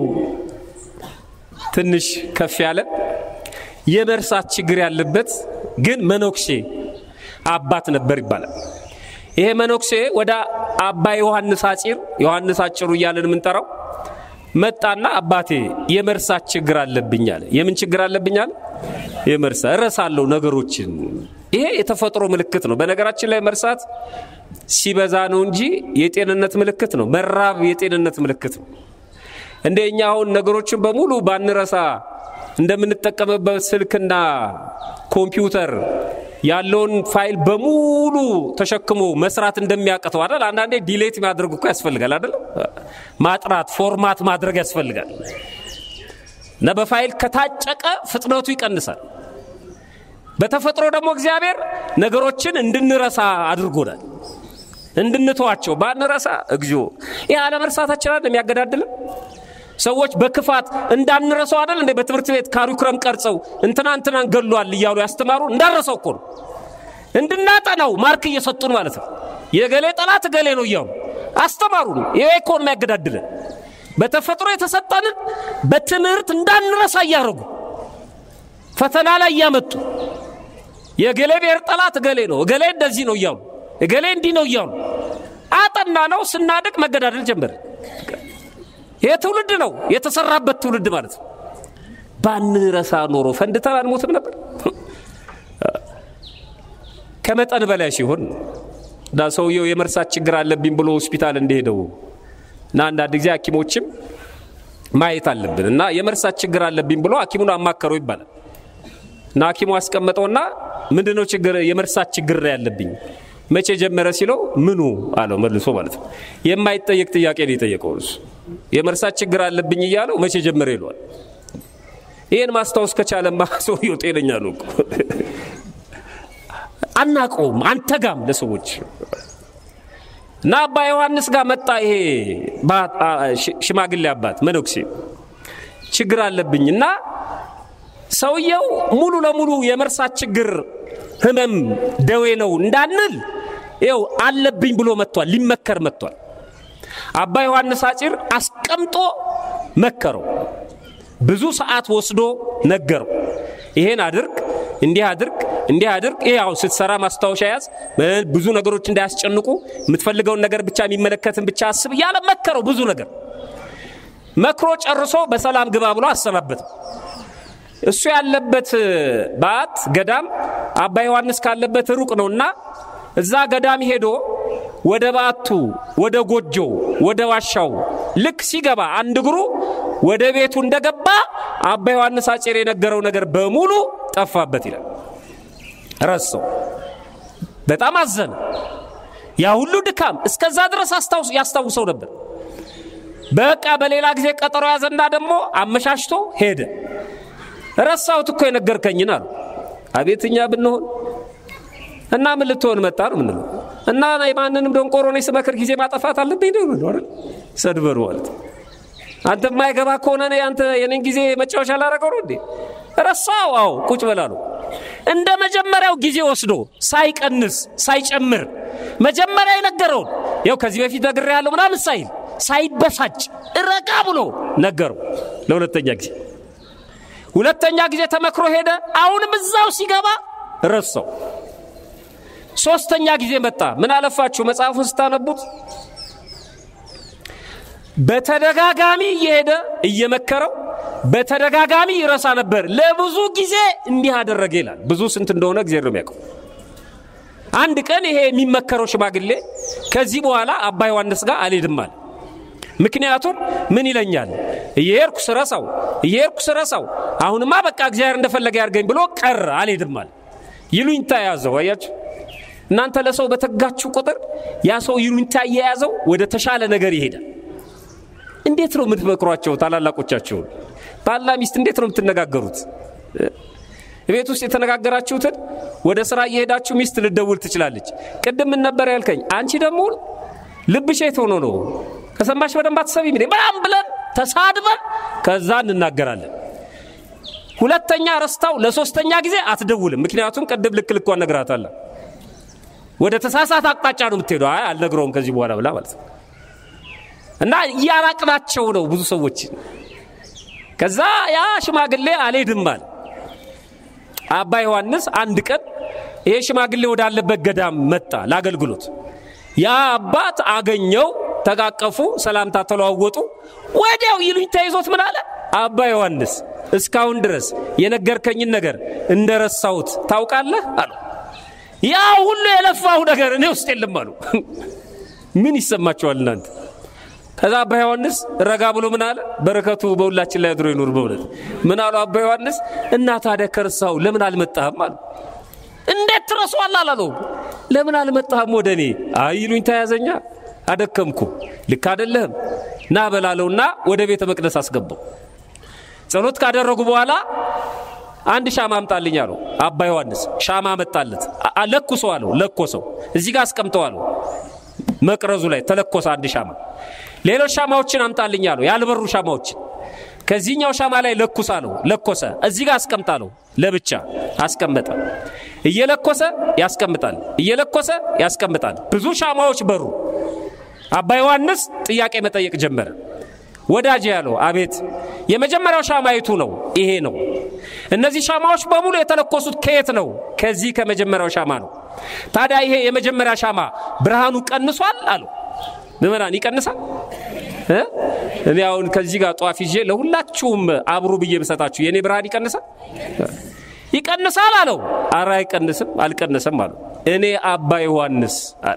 ትንሽ ከፍ ያለ የመርሳት ችግር ያለበት ግን መነኩሴ አባት ነበር ይባላል። ይሄ መነኩሴ ወደ አባ ዮሐንስ አጪር ዮሐንስ አጭሩ እያለን የምንጠራው መጣና አባቴ የመርሳት ችግር አለብኝ አለ። የምን ችግር አለብኝ አለ? የመርሳ እረሳለሁ ነገሮችን። ይሄ የተፈጥሮ ምልክት ነው። በነገራችን ላይ መርሳት ሲበዛ ነው እንጂ የጤንነት ምልክት ነው። መራብ የጤንነት ምልክት ነው። እንደ እኛ አሁን ነገሮችን በሙሉ ባንረሳ እንደምንጠቀምበት ስልክና ኮምፒውተር ያለውን ፋይል በሙሉ ተሸክሞ መስራት እንደሚያቅተው አይደል? አንዳንዴ ዲሌት ማድረግ እኮ ያስፈልጋል አይደል? ማጥራት ፎርማት ማድረግ ያስፈልጋል። እና በፋይል ከታጨቀ ፍጥነቱ ይቀንሳል። በተፈጥሮ ደግሞ እግዚአብሔር ነገሮችን እንድንረሳ አድርጎናል። እንድንተዋቸው ባንረሳ እግዚኦ ይህ አለመርሳታችን አይደል የሚያገዳድልን? ሰዎች በክፋት እንዳንረሳው አይደል እንዴ በትምህርት ቤት ካሪኩለም ቀርጸው እንትና እንትናን ገሏል እያሉ ያስተማሩ እንዳንረሳው እኮ ነው። እንድናጠናው ማርክ እየሰጡን ማለት ነው። የገሌ ጠላት ገሌ ነው እያሉ አስተማሩ ነው። ይሄ እኮ ነው የሚያገዳድለን። በተፈጥሮ የተሰጠንን በትምህርት እንዳንረሳ እያደረጉ ፈተና ላይ እያመጡ የገሌ ብሔር ጠላት እገሌ ነው፣ እገሌ እንደዚህ ነው እያሉ እገሌ እንዲህ ነው እያሉ አጠና ነው። ስናድቅ መገዳደል ጀመረ። ይህ ትውልድ ነው የተሰራበት ትውልድ ማለት ነው። ባንረሳ ኖሮ ፈንድተን አንሞትም ነበር። ከመጠን በላይ ሲሆን እና ሰውየው የመርሳት ችግር አለብኝ ብሎ ሆስፒታል እንደሄደው እና አንዳንድ ጊዜ ሐኪሞችም ማየት አለብን እና የመርሳት ችግር አለብኝ ብሎ ሐኪሙን አማከረው ይባላል እና ሐኪሙ አስቀመጠውና ምንድነው ችግር የመርሳት ችግር ያለብኝ መቼ ጀመረ ሲለው ምኑ አለው መልሶ ማለት ነው የማይጠየቅ ጥያቄ ነው የጠየቀው እሱ የመርሳት ችግር አለብኝ እያለው መቼ ጀመረ ይለዋል ይህን ማስታወስ ከቻለማ ሰውየው ጤነኛ ነው አናቀውም አንተጋም ለሰዎች እና አባ ዮሐንስ ጋር መጣ ይሄ ሽማግሌ አባት መነኩሴ ችግር አለብኝ እና ሰውየው ሙሉ ለሙሉ የመርሳት ችግር ህመም ደዌ ነው እንዳንል ይው አለብኝ ብሎ መጥቷል ሊመከር መጥቷል አባ ዮሐንስ አጭር አስቀምጦ መከረው ብዙ ሰዓት ወስዶ ነገረው ይሄን አድርግ እንዲህ አድርግ እንዲህ አድርግ ይሄ አሁን ስትሰራ ማስታወሻ ያዝ ብዙ ነገሮች እንዳያስጨንቁ የምትፈልገውን ነገር ብቻ የሚመለከትን ብቻ አስብ እያለ መከረው ብዙ ነገር መክሮ ጨርሶ በሰላም ግባ ብሎ አሰናበትም እሱ ያለበት በዓት ገዳም አባ ዮሐንስ ካለበት ሩቅ ነውና እዛ ገዳም ሄዶ ወደ በዓቱ ወደ ጎጆው ወደ ዋሻው ልክ ሲገባ አንድ እግሩ ወደ ቤቱ እንደገባ አባ ዮሐንስ አጭር የነገረው ነገር በሙሉ ጠፋበት ይላል ረሰው በጣም አዘነ ያ ሁሉ ድካም እስከዛ ድረስ ያስታውሰው ነበር በቃ በሌላ ጊዜ ቀጠሮ ያዘና ደግሞ አመሻሽቶ ሄደ ረሳሁት እኮ የነገርከኝን አሉ አቤትኛ ብንሆን እና ምን ልትሆን መጣ ነው ምንለው እና የማንንም ደንቆሮ ነኝ ስመክር ጊዜ ማጠፋት አለብኝ ነው አይደል ሰድበሩ ማለት አንተ የማይገባ ከሆነ አንተ የኔን ጊዜ መጫወቻ ላረገው ነው እንዴ ረሳው አዎ ቁጭ በላ ነው እንደ መጀመሪያው ጊዜ ወስዶ ሳይቀንስ ሳይጨምር መጀመሪያ የነገረውን ያው ከዚህ በፊት ነግሬ ያለው ምናምን ሳይል ሳይበሳጭ ረጋ ብሎ ነገረው ለሁለተኛ ጊዜ ሁለተኛ ጊዜ ተመክሮ ሄደ አሁንም እዛው ሲገባ ረሳው ሶስተኛ ጊዜ መጣ ምን አለፋችሁ መጽሐፉን ስታነቡት በተደጋጋሚ እየሄደ እየመከረው በተደጋጋሚ ይረሳ ነበር ለብዙ ጊዜ እንዲህ አደረገ ይላል ብዙ ስንት እንደሆነ ጊዜ ነው የሚያውቀው አንድ ቀን ይሄ የሚመከረው ሽማግሌ ከዚህ በኋላ አባ ዮሐንስ ጋር አልሄድም አለ ምክንያቱም ምን ይለኛል እየሄድኩ ስረሳው እየሄድኩ ስረሳው አሁንማ በቃ እግዚአብሔር እንደፈለገ ያርገኝ ብሎ ቀረ አልሄድም አለ ይሉኝታ የያዘው አያችሁ እናንተ ለሰው በተጋችሁ ቁጥር ያ ሰው ይሉኝታ እየያዘው ወደ ተሻለ ነገር ይሄዳል እንዴት ነው የምትመክሯቸው ታላላቆቻቸውን ባልና ሚስት እንዴት ነው የምትነጋገሩት ቤት ውስጥ የተነጋገራችሁትን ወደ ስራ እየሄዳችሁ ሚስት ልደውል ትችላለች ቅድም ምን ነበር ያልከኝ አንቺ ደግሞ ልብሽ የት ሆኖ ነው ከሰማሽ በደንብ አትሰቢም በጣም ብለን ተሳድበን ከዛ እንናገራለን ሁለተኛ ረስታው ለሶስተኛ ጊዜ አትደውልም ምክንያቱም ቅድም ልክ ልኳን ነግራታለ ወደ ተሳሳት አቅጣጫ ነው የምትሄዱ አይ አልነግረውም ከዚህ በኋላ ብላ ማለት ነው እና እያራቅናቸው ነው ብዙ ሰዎች ከዛ ያ ሽማግሌ አልሄድም አለ አባ ዮሐንስ አንድ ቀን ይሄ ሽማግሌ ወዳለበት ገዳም መጣ ለአገልግሎት ያ አባት አገኘው ተቃቀፉ ሰላምታ ተለዋወጡ ወዲያው ይሉኝ ተይዞት ምን አለ አባ ዮሐንስ እስካሁን ድረስ የነገርከኝን ነገር እንደረሳሁት ታውቃለህ አሉ ያ ሁሉ የለፋሁ ነገር እኔ ውስጥ የለም አሉ ምን ይሰማቸዋል እናንተ ከዛ አባ ዮሐንስ ረጋ ብሎ ምን አለ በረከቱ በሁላችን ላይ አድሮ ይኑር በእውነት ምን አሉ አባ ዮሐንስ እና ታዲያ ከርሳው ለምን አልመጣህም አሉ እንዴት ትረሷል አላለው ለምን አልመጣህም ወደ እኔ አይሉኝ ተያዘኛ አደከምኩ ልክ አደለህም ና በላለውና ወደ ቤተ መቅደስ አስገባው ጸሎት ካደረጉ በኋላ አንድ ሻማ አምጣልኝ አለው አባ ዮሐንስ ሻማ መጣለት ለኩሰው አለው ለኮሰው እዚህ ጋር አስቀምጠው አለው መቅረዙ ላይ ተለኮሰ አንድ ሻማ ሌሎች ሻማዎችን አምጣልኝ አለው ያልበሩ ሻማዎችን ከዚህኛው ሻማ ላይ ለኩስ አለው ለኮሰ እዚህ ጋር አስቀምጣለው ለብቻ አስቀመጠ እየለኮሰ ያስቀምጣል እየለኮሰ ያስቀምጣል ብዙ ሻማዎች በሩ አባ ዮሐንስ ጥያቄ መጠየቅ ጀመረ ወዳጅ ያለው አቤት የመጀመሪያው ሻማ የቱ ነው ይሄ ነው እነዚህ ሻማዎች በሙሉ የተለኮሱት ከየት ነው ከዚህ ከመጀመሪያው ሻማ ነው ታዲያ ይሄ የመጀመሪያ ሻማ ብርሃኑ ቀንሷል አሉ ምመናን ይቀንሳል እኔ አሁን ከዚህ ጋር ጧፍ ይዤ ለሁላችሁም አብሩ ብዬ ብሰጣችሁ የእኔ ብርሃን ይቀንሳል ይቀንሳል አለው አረ አይቀንስም አልቀነሰም አሉ እኔ አባ ዮሐንስ አለ።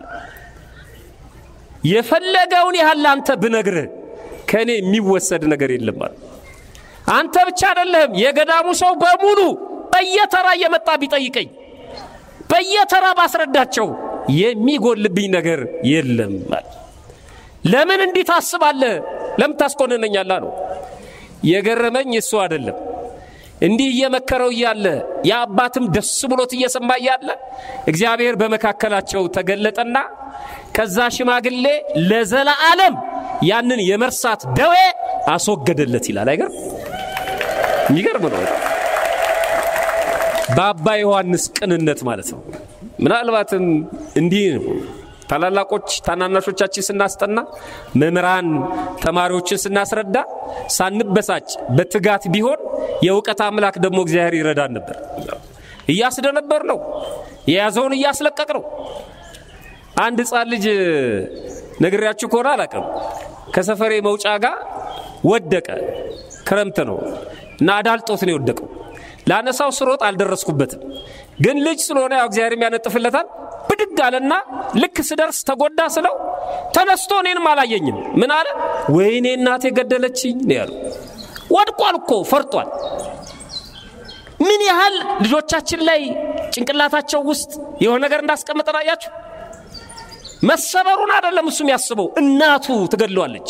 የፈለገውን ያህል አንተ ብነግርህ ከእኔ የሚወሰድ ነገር የለም አለ። አንተ ብቻ አይደለህም፣ የገዳሙ ሰው በሙሉ በየተራ እየመጣ ቢጠይቀኝ በየተራ ባስረዳቸው የሚጎልብኝ ነገር የለም አለ። ለምን እንዲህ ታስባለህ? ለምን ታስኮንነኛለህ? ነው የገረመኝ እሱ አይደለም እንዲህ እየመከረው እያለ የአባትም ደስ ብሎት እየሰማ እያለ እግዚአብሔር በመካከላቸው ተገለጠና ከዛ ሽማግሌ ለዘላለም ያንን የመርሳት ደዌ አስወገደለት ይላል። አይገርም? የሚገርም ነው። በአባ ዮሐንስ ቅንነት ማለት ነው። ምናልባትም እንዲህ ነው ታላላቆች ታናናሾቻችን ስናስጠና መምህራን ተማሪዎችን ስናስረዳ ሳንበሳጭ በትጋት ቢሆን የእውቀት አምላክ ደግሞ እግዚአብሔር ይረዳን ነበር። እያስደነበር ነው፣ የያዘውን እያስለቀቅ ነው። አንድ ሕፃን ልጅ ነግሬያችሁ ከሆነ አላውቅም፣ ከሰፈሬ መውጫ ጋር ወደቀ። ክረምት ነው እና አዳልጦት ነው የወደቀው። ላነሳው ስሮጥ አልደረስኩበትም፣ ግን ልጅ ስለሆነ ያው እግዚአብሔር ያነጥፍለታል። ብድግ አለና ልክ ስደርስ ተጎዳ ስለው ተነስቶ እኔንም አላየኝም። ምን አለ? ወይኔ እናቴ ገደለችኝ ነው ያሉ። ወድቋል እኮ ፈርጧል። ምን ያህል ልጆቻችን ላይ ጭንቅላታቸው ውስጥ የሆነ ነገር እንዳስቀምጠን አያችሁ። መሰበሩን አይደለም እሱ የሚያስበው እናቱ ትገድለዋለች።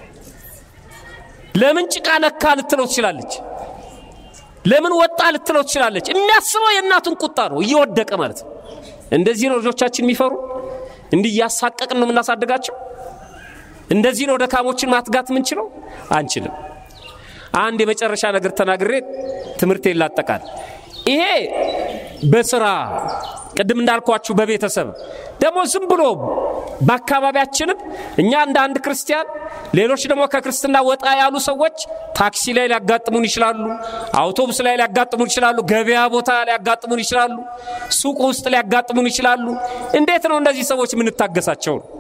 ለምን ጭቃ ነካ ልትለው ትችላለች። ለምን ወጣ ልትለው ትችላለች። የሚያስበው የእናቱን ቁጣ ነው፣ እየወደቀ ማለት ነው። እንደዚህ ነው ልጆቻችን የሚፈሩ። እንዲህ እያሳቀቅን ነው የምናሳድጋቸው። እንደዚህ ነው ደካሞችን ማትጋት የምንችለው? አንችልም። አንድ የመጨረሻ ነገር ተናግሬ ትምህርቴን ላጠቃል። ይሄ በስራ ቅድም እንዳልኳችሁ በቤተሰብ ደግሞ ዝም ብሎ በአካባቢያችንም እኛ እንደ አንድ ክርስቲያን ሌሎች ደግሞ ከክርስትና ወጣ ያሉ ሰዎች ታክሲ ላይ ሊያጋጥሙን ይችላሉ፣ አውቶቡስ ላይ ሊያጋጥሙን ይችላሉ፣ ገበያ ቦታ ሊያጋጥሙን ይችላሉ፣ ሱቅ ውስጥ ሊያጋጥሙን ይችላሉ። እንዴት ነው እነዚህ ሰዎች የምንታገሳቸው ነው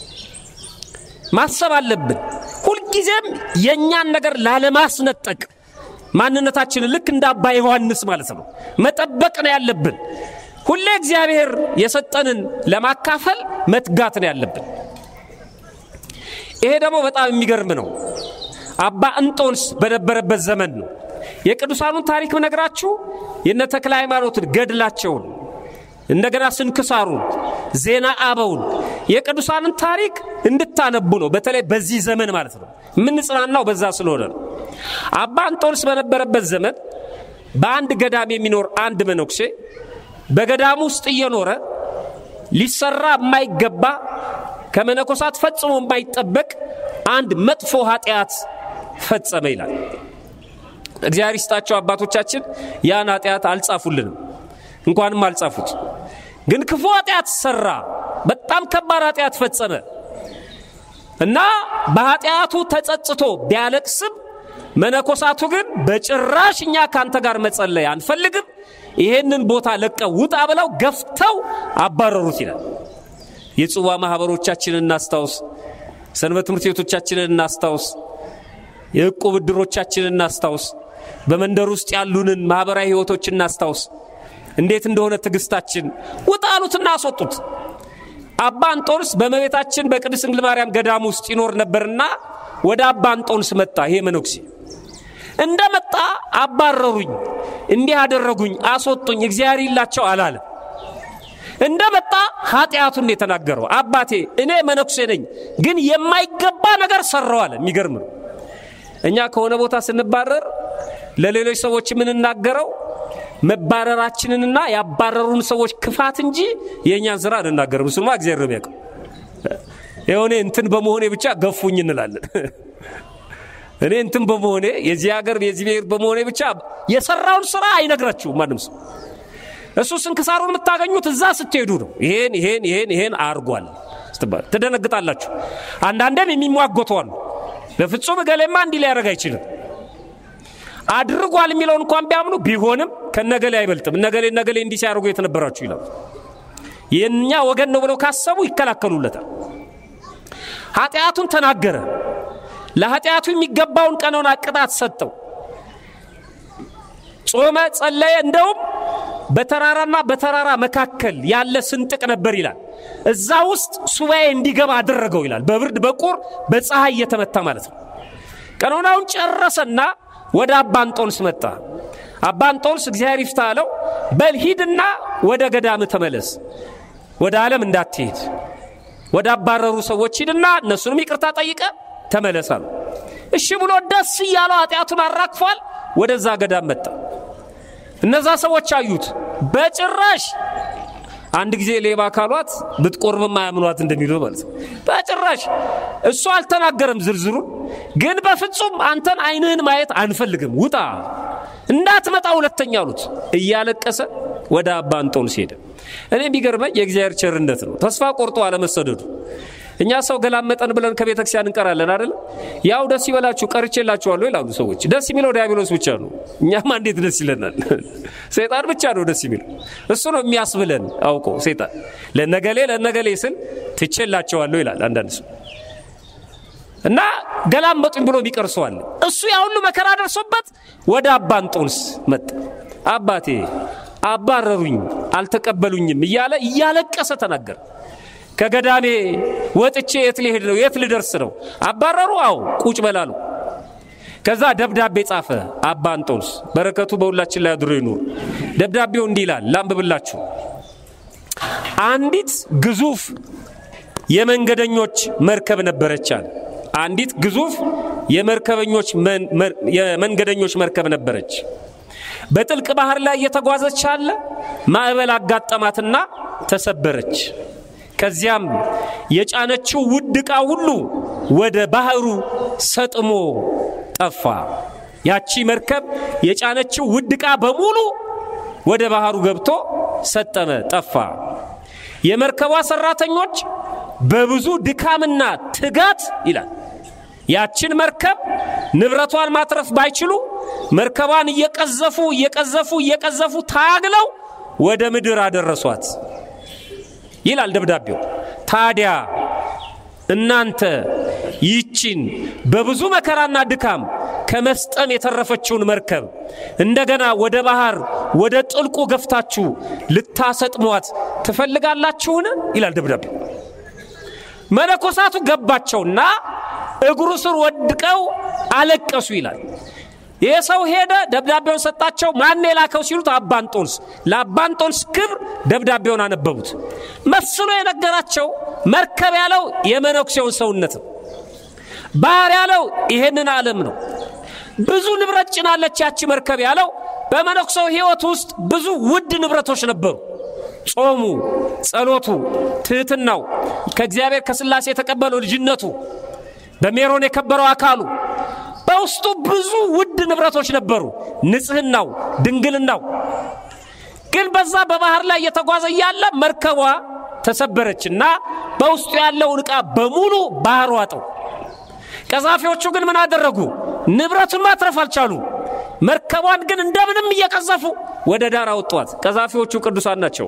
ማሰብ አለብን። ሁልጊዜም የእኛን ነገር ላለማስነጠቅ ማንነታችንን ልክ እንደ አባ ዮሐንስ ማለት ነው መጠበቅ ነው ያለብን። ሁሌ እግዚአብሔር የሰጠንን ለማካፈል መትጋት ነው ያለብን። ይሄ ደግሞ በጣም የሚገርም ነው። አባ እንጦንስ በነበረበት ዘመን ነው። የቅዱሳኑን ታሪክ ብነግራችሁ የነ ተክለ ሃይማኖትን ገድላቸውን፣ እንደገና ስንክሳሩን፣ ዜና አበውን የቅዱሳንን ታሪክ እንድታነቡ ነው። በተለይ በዚህ ዘመን ማለት ነው የምንጽናናው በዛ ስለሆነ ነው። አባ እንጦንስ በነበረበት ዘመን በአንድ ገዳም የሚኖር አንድ መነኩሴ በገዳሙ ውስጥ እየኖረ ሊሰራ የማይገባ ከመነኮሳት ፈጽሞ የማይጠበቅ አንድ መጥፎ ኃጢአት ፈጸመ ይላል። እግዚአብሔር ይስጣቸው አባቶቻችን ያን ኃጢአት አልጻፉልንም፣ እንኳንም አልጻፉት። ግን ክፉ ኃጢአት ሰራ፣ በጣም ከባድ ኃጢአት ፈጸመ እና በኃጢአቱ ተጸጽቶ ቢያለቅስም መነኮሳቱ ግን በጭራሽ እኛ ካንተ ጋር መጸለይ አንፈልግም፣ ይሄንን ቦታ ለቀው ውጣ ብለው ገፍተው አባረሩት ይላል። የጽዋ ማኅበሮቻችንን እናስታውስ፣ ሰንበት ትምህርት ቤቶቻችንን እናስታውስ፣ የዕቁብ ዕድሮቻችንን እናስታውስ፣ በመንደር ውስጥ ያሉንን ማኅበራዊ ሕይወቶች እናስታውስ። እንዴት እንደሆነ ትዕግስታችን ውጣ አሉትና አስወጡት። አባ እንጦንስ በእመቤታችን በቅድስት ድንግል ማርያም ገዳም ውስጥ ይኖር ነበርና ወደ አባ እንጦንስ መጣ። ይሄ መነኩሴ እንደ መጣ አባረሩኝ፣ እንዲህ አደረጉኝ፣ አስወጡኝ፣ እግዚአብሔር ይላቸው አላለም። እንደ መጣ ኃጢአቱን የተናገረው አባቴ እኔ መነኩሴ ነኝ፣ ግን የማይገባ ነገር ሰራው አለ። የሚገርም ነው። እኛ ከሆነ ቦታ ስንባረር ለሌሎች ሰዎች የምንናገረው መባረራችንንና ያባረሩን ሰዎች ክፋት እንጂ የእኛን ስራ አንናገርም። እሱማ እግዚአብሔር ነው የሚያውቀው። የሆነ እንትን በመሆኔ ብቻ ገፉኝ እንላለን። እኔ እንትን በመሆኔ የዚህ ሀገር የዚህ ብሔር በመሆኔ ብቻ የሰራውን ስራ አይነግራችሁም ማንም ሰው። እሱ ስንክሳሩን የምታገኙት እዛ ስትሄዱ ነው። ይሄን ይሄን ይሄን ይሄን አርጓል ስትባል ትደነግጣላችሁ። አንዳንዴም የሚሟጎቱ አሉ። በፍጹም እገሌማ እንዲህ ሊያደርግ አይችልም አድርጓል የሚለውን እንኳን ቢያምኑ ቢሆንም ከነገሌ አይበልጥም። እነገሌ እነገሌ እንዲህ ሲያደርጉ የተነበራችሁ ይላሉ። የእኛ ወገን ነው ብለው ካሰቡ ይከላከሉለታል። ኃጢአቱን ተናገረ። ለኃጢአቱ የሚገባውን ቀኖና ቅጣት ሰጠው። ጾመ፣ ጸለየ። እንደውም በተራራና በተራራ መካከል ያለ ስንጥቅ ነበር ይላል። እዛ ውስጥ ሱባኤ እንዲገባ አደረገው ይላል። በብርድ በቁር በፀሐይ እየተመታ ማለት ነው። ቀኖናውን ጨረሰና ወደ አባ እንጦንስ መጣ። አባ እንጦንስ እግዚአብሔር ይፍታ አለው። በል ሂድና ወደ ገዳም ተመለስ፣ ወደ ዓለም እንዳትሄድ፣ ወደ አባረሩ ሰዎች ሂድና እነሱንም ይቅርታ ጠይቀ ተመለስ አሉ። እሺ ብሎ ደስ እያለው ኃጢአቱን አራግፏል። ወደዛ ገዳም መጣ። እነዛ ሰዎች አዩት። በጭራሽ አንድ ጊዜ ሌባ ካሏት ብትቆርብም አያምኗት እንደሚሉ ማለት ነው። በጭራሽ እሱ አልተናገረም ዝርዝሩን፣ ግን በፍጹም አንተን ዓይንህን ማየት አንፈልግም፣ ውጣ፣ እንዳትመጣ ሁለተኛ አሉት። እያለቀሰ ወደ አባ እንጦንስ ሄደ። እኔ የሚገርመኝ የእግዚአብሔር ቸርነት ነው፣ ተስፋ ቆርጦ አለመሰደዱ። እኛ ሰው ገላመጠን ብለን ከቤተ ክርስቲያን እንቀራለን አይደለም። ያው ደስ ይበላችሁ ቀርቼላችኋለሁ ይላሉ ሰዎች። ደስ የሚለው ዲያብሎስ ብቻ ነው። እኛማ እንዴት ደስ ይለናል? ሰይጣን ብቻ ነው ደስ የሚለው። እሱ ነው የሚያስብለን አውቆ ሰይጣን። ለነገሌ ለነገሌ ስል ትቼላቸዋለሁ ይላል አንዳንድ ሰው እና ገላመጡኝ ብሎ የሚቀርሰዋል። እሱ ያ ሁሉ መከራ ደርሶበት ወደ አባ እንጦንስ መጣ። አባቴ አባረሩኝ፣ አልተቀበሉኝም እያለ እያለቀሰ ተናገረ። ከገዳሜ ወጥቼ የት ሊሄድ ነው? የት ልደርስ ነው? አባረሩ? አዎ ቁጭ በላሉ። ከዛ ደብዳቤ ጻፈ አባ እንጦንስ። በረከቱ በሁላችን ላይ አድሮ ይኑር። ደብዳቤው እንዲህ ይላል፣ ላንብብላችሁ። አንዲት ግዙፍ የመንገደኞች መርከብ ነበረች አለ። አንዲት ግዙፍ የመርከበኞች የመንገደኞች መርከብ ነበረች። በጥልቅ ባህር ላይ እየተጓዘች አለ ማዕበል አጋጠማትና ተሰበረች። ከዚያም የጫነችው ውድ ዕቃ ሁሉ ወደ ባህሩ ሰጥሞ ጠፋ። ያቺ መርከብ የጫነችው ውድ ዕቃ በሙሉ ወደ ባህሩ ገብቶ ሰጠመ፣ ጠፋ። የመርከቧ ሰራተኞች በብዙ ድካምና ትጋት ይላል ያችን መርከብ ንብረቷን ማትረፍ ባይችሉ መርከቧን እየቀዘፉ እየቀዘፉ እየቀዘፉ ታግለው ወደ ምድር አደረሷት ይላል ደብዳቤው። ታዲያ እናንተ ይቺን በብዙ መከራና ድካም ከመስጠም የተረፈችውን መርከብ እንደገና ወደ ባህር ወደ ጥልቁ ገፍታችሁ ልታሰጥሟት ትፈልጋላችሁን? ይላል ደብዳቤው። መነኮሳቱ ገባቸውና እግሩ ስር ወድቀው አለቀሱ ይላል። ይህ ሰው ሄደ፣ ደብዳቤውን ሰጣቸው። ማን የላከው ሲሉት አባ እንጦንስ። ለአባ እንጦንስ ክብር ደብዳቤውን አነበቡት። መስሎ የነገራቸው መርከብ ያለው የመነኩሴውን ሰውነት ነው። ባህር ያለው ይሄንን ዓለም ነው። ብዙ ንብረት ጭናለች ያቺ መርከብ ያለው በመነኩሴው ሕይወት ውስጥ ብዙ ውድ ንብረቶች ነበሩ። ጾሙ፣ ጸሎቱ፣ ትህትናው፣ ከእግዚአብሔር ከሥላሴ የተቀበለው ልጅነቱ፣ በሜሮን የከበረው አካሉ በውስጡ ብዙ ውድ ንብረቶች ነበሩ። ንጽህናው፣ ድንግልናው። ግን በዛ በባህር ላይ እየተጓዘ እያለ መርከቧ ተሰበረችና በውስጡ ያለውን ዕቃ በሙሉ ባህር ዋጠው። ቀዛፊዎቹ ግን ምን አደረጉ? ንብረቱን ማትረፍ አልቻሉ። መርከቧን ግን እንደምንም እየቀዘፉ ወደ ዳር አወጧት። ቀዛፊዎቹ ቅዱሳን ናቸው።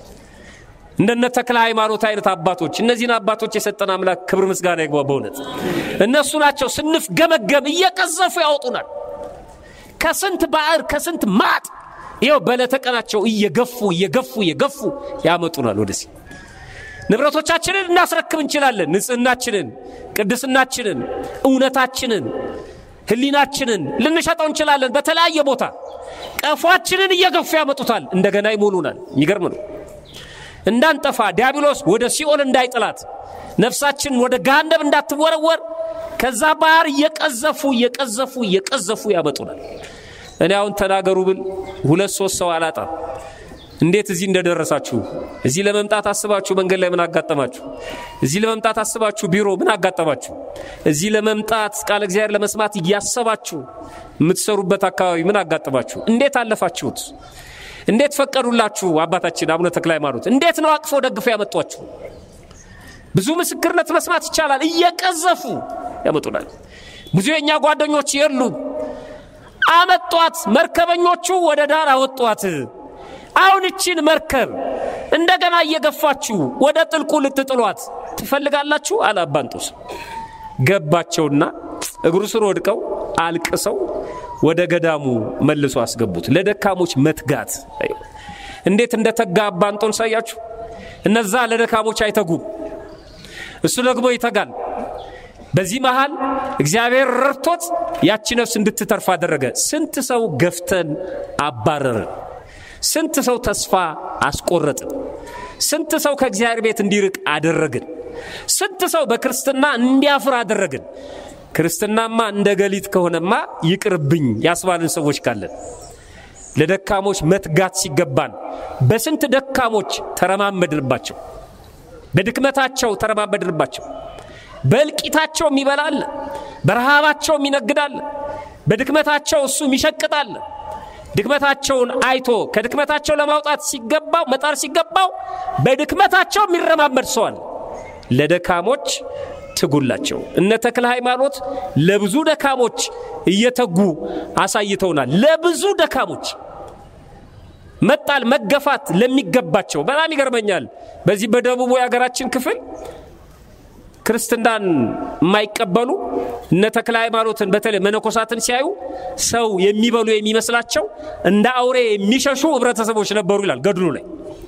እንደነ ተክለ ሃይማኖት አይነት አባቶች እነዚህን አባቶች የሰጠን አምላክ ክብር ምስጋና ይግባ። በእውነት እነሱ ናቸው ስንፍ ገመገም እየቀዘፉ ያወጡናል። ከስንት ባዕር ከስንት ማጥ ይኸው በለተቀናቸው እየገፉ እየገፉ እየገፉ ያመጡናል ወደዚህ። ንብረቶቻችንን እናስረክብ እንችላለን። ንጽህናችንን፣ ቅድስናችንን፣ እውነታችንን፣ ሕሊናችንን ልንሸጠው እንችላለን። በተለያየ ቦታ ቀፏችንን እየገፉ ያመጡታል። እንደገና ይሞሉናል። የሚገርም ነው። እንዳንጠፋ ዲያብሎስ ወደ ሲኦል እንዳይጥላት ነፍሳችን ወደ ገሃነም እንዳትወረወር ከዛ ባህር እየቀዘፉ እየቀዘፉ እየቀዘፉ ያመጡናል። እኔ አሁን ተናገሩ ብል ሁለት ሶስት ሰው አላጣም። እንዴት እዚህ እንደደረሳችሁ እዚህ ለመምጣት አስባችሁ መንገድ ላይ ምን አጋጠማችሁ? እዚህ ለመምጣት አስባችሁ ቢሮ ምን አጋጠማችሁ? እዚህ ለመምጣት ቃለ እግዚአብሔር ለመስማት እያሰባችሁ የምትሰሩበት አካባቢ ምን አጋጠማችሁ? እንዴት አለፋችሁት? እንዴት ፈቀዱላችሁ? አባታችን አቡነ ተክለ ሃይማኖት እንዴት ነው አቅፎ ደግፎ ያመጧችሁ? ብዙ ምስክርነት መስማት ይቻላል። እየቀዘፉ ያመጡናል። ብዙ የእኛ ጓደኞች የሉም። አመጧት። መርከበኞቹ ወደ ዳር አወጧት። አሁን እቺን መርከብ እንደገና እየገፋችሁ ወደ ጥልቁ ልትጥሏት ትፈልጋላችሁ? አለ አባ እንጦንስ። ገባቸውና እግሩ ስር ወድቀው አልቅሰው ወደ ገዳሙ መልሶ አስገቡት። ለደካሞች መትጋት እንዴት እንደተጋ አባ እንጦንስ ሳያችሁ። እነዛ ለደካሞች አይተጉም፣ እሱ ደግሞ ይተጋል። በዚህ መሃል እግዚአብሔር ረድቶት ያቺ ነፍስ እንድትተርፍ አደረገ። ስንት ሰው ገፍተን አባረርን። ስንት ሰው ተስፋ አስቆረጥን። ስንት ሰው ከእግዚአብሔር ቤት እንዲርቅ አደረግን። ስንት ሰው በክርስትና እንዲያፍር አደረግን። ክርስትናማ እንደ ገሊት ከሆነማ ይቅርብኝ ያስባልን ሰዎች ካለን ለደካሞች መትጋት ሲገባን በስንት ደካሞች ተረማመድንባቸው፣ በድክመታቸው ተረማመድንባቸው። በእልቂታቸው የሚበላል፣ በረሃባቸው የሚነግዳል፣ በድክመታቸው እሱ ይሸቅጣል። ድክመታቸውን አይቶ ከድክመታቸው ለማውጣት ሲገባው መጣር ሲገባው በድክመታቸው የሚረማመድ ሰዋል። ለደካሞች ትጉላቸው። እነ ተክለ ሃይማኖት ለብዙ ደካሞች እየተጉ አሳይተውናል። ለብዙ ደካሞች መጣል መገፋት ለሚገባቸው በጣም ይገርመኛል። በዚህ በደቡቡ የሀገራችን ክፍል ክርስትናን የማይቀበሉ እነ ተክለ ሃይማኖትን በተለይ መነኮሳትን ሲያዩ ሰው የሚበሉ የሚመስላቸው እንደ አውሬ የሚሸሹ ህብረተሰቦች ነበሩ ይላል ገድሉ ላይ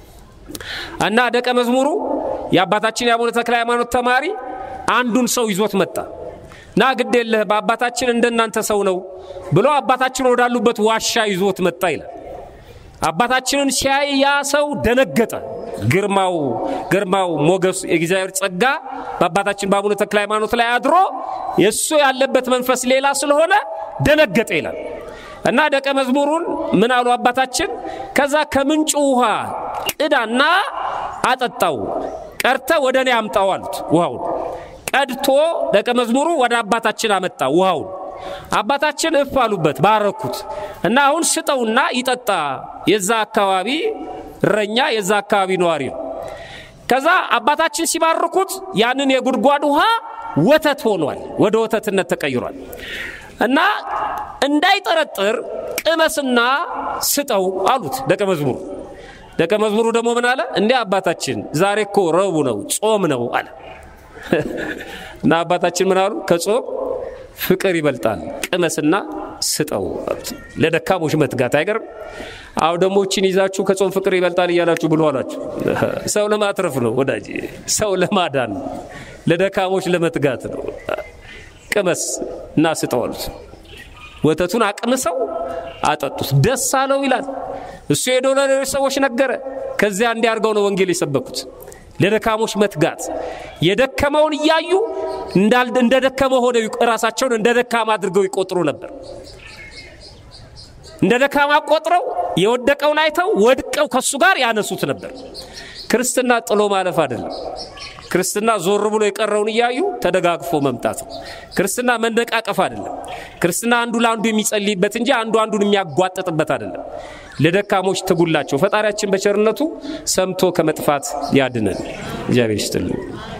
እና ደቀ መዝሙሩ የአባታችን የአቡነ ተክለ ሃይማኖት ተማሪ አንዱን ሰው ይዞት መጣ ና ግድ የለህ በአባታችን እንደናንተ ሰው ነው ብሎ አባታችን ወዳሉበት ዋሻ ይዞት መጣ ይላል። አባታችንን ሲያይ ያ ሰው ደነገጠ። ግርማው ግርማው ሞገሱ የእግዚአብሔር ጸጋ በአባታችን በአቡነ ተክለ ሃይማኖት ላይ አድሮ የእሱ ያለበት መንፈስ ሌላ ስለሆነ ደነገጠ ይላል እና ደቀ መዝሙሩን ምን አሉ አባታችን? ከዛ ከምንጩ ውሃ ቅዳና አጠጣው፣ ቀድተ ወደ እኔ አምጣው አሉት። ውሃውን ቀድቶ ደቀ መዝሙሩ ወደ አባታችን አመጣ ውሃውን። አባታችን እፍ አሉበት፣ ባረኩት እና አሁን ስጠውና ይጠጣ። የዛ አካባቢ እረኛ የዛ አካባቢ ነዋሪ ነው። ከዛ አባታችን ሲባርኩት ያንን የጉድጓድ ውሃ ወተት ሆኗል፣ ወደ ወተትነት ተቀይሯል። እና እንዳይጠረጥር ቅመስና ስጠው አሉት ደቀ መዝሙሩ። ደቀ መዝሙሩ ደግሞ ምን አለ? እንዲህ አባታችን ዛሬ እኮ ረቡዕ ነው፣ ጾም ነው አለ። እና አባታችን ምን አሉ? ከጾም ፍቅር ይበልጣል፣ ቅመስና ስጠው አሉት። ለደካሞች መትጋት አይገርም? አሁ ደሞችን ይዛችሁ ከጾም ፍቅር ይበልጣል እያላችሁ ብሎ አላችሁ። ሰው ለማትረፍ ነው ወዳጅ፣ ሰው ለማዳን ለደካሞች ለመትጋት ነው። ቅመስ እና ስጠው አሉት። ወተቱን አቅምሰው አጠጡት። ደስ አለው ይላል። እሱ ሄዶ ለሌሎች ሰዎች ነገረ። ከዚያ እንዲያርገው ነው ወንጌል የሰበኩት። ለደካሞች መትጋት የደከመውን እያዩ እንደ ደከመ ሆነው ራሳቸውን እንደ ደካማ አድርገው ይቆጥሩ ነበር። እንደ ደካማ ቆጥረው የወደቀውን አይተው ወድቀው ከሱ ጋር ያነሱት ነበር። ክርስትና ጥሎ ማለፍ አይደለም። ክርስትና ዞር ብሎ የቀረውን እያዩ ተደጋግፎ መምጣት ነው። ክርስትና መነቃቀፍ አይደለም። ክርስትና አንዱ ለአንዱ የሚጸልይበት እንጂ አንዱ አንዱን የሚያጓጥጥበት አይደለም። ለደካሞች ትጉላቸው። ፈጣሪያችን በቸርነቱ ሰምቶ ከመጥፋት ያድነን። እግዚአብሔር ይስጥልን።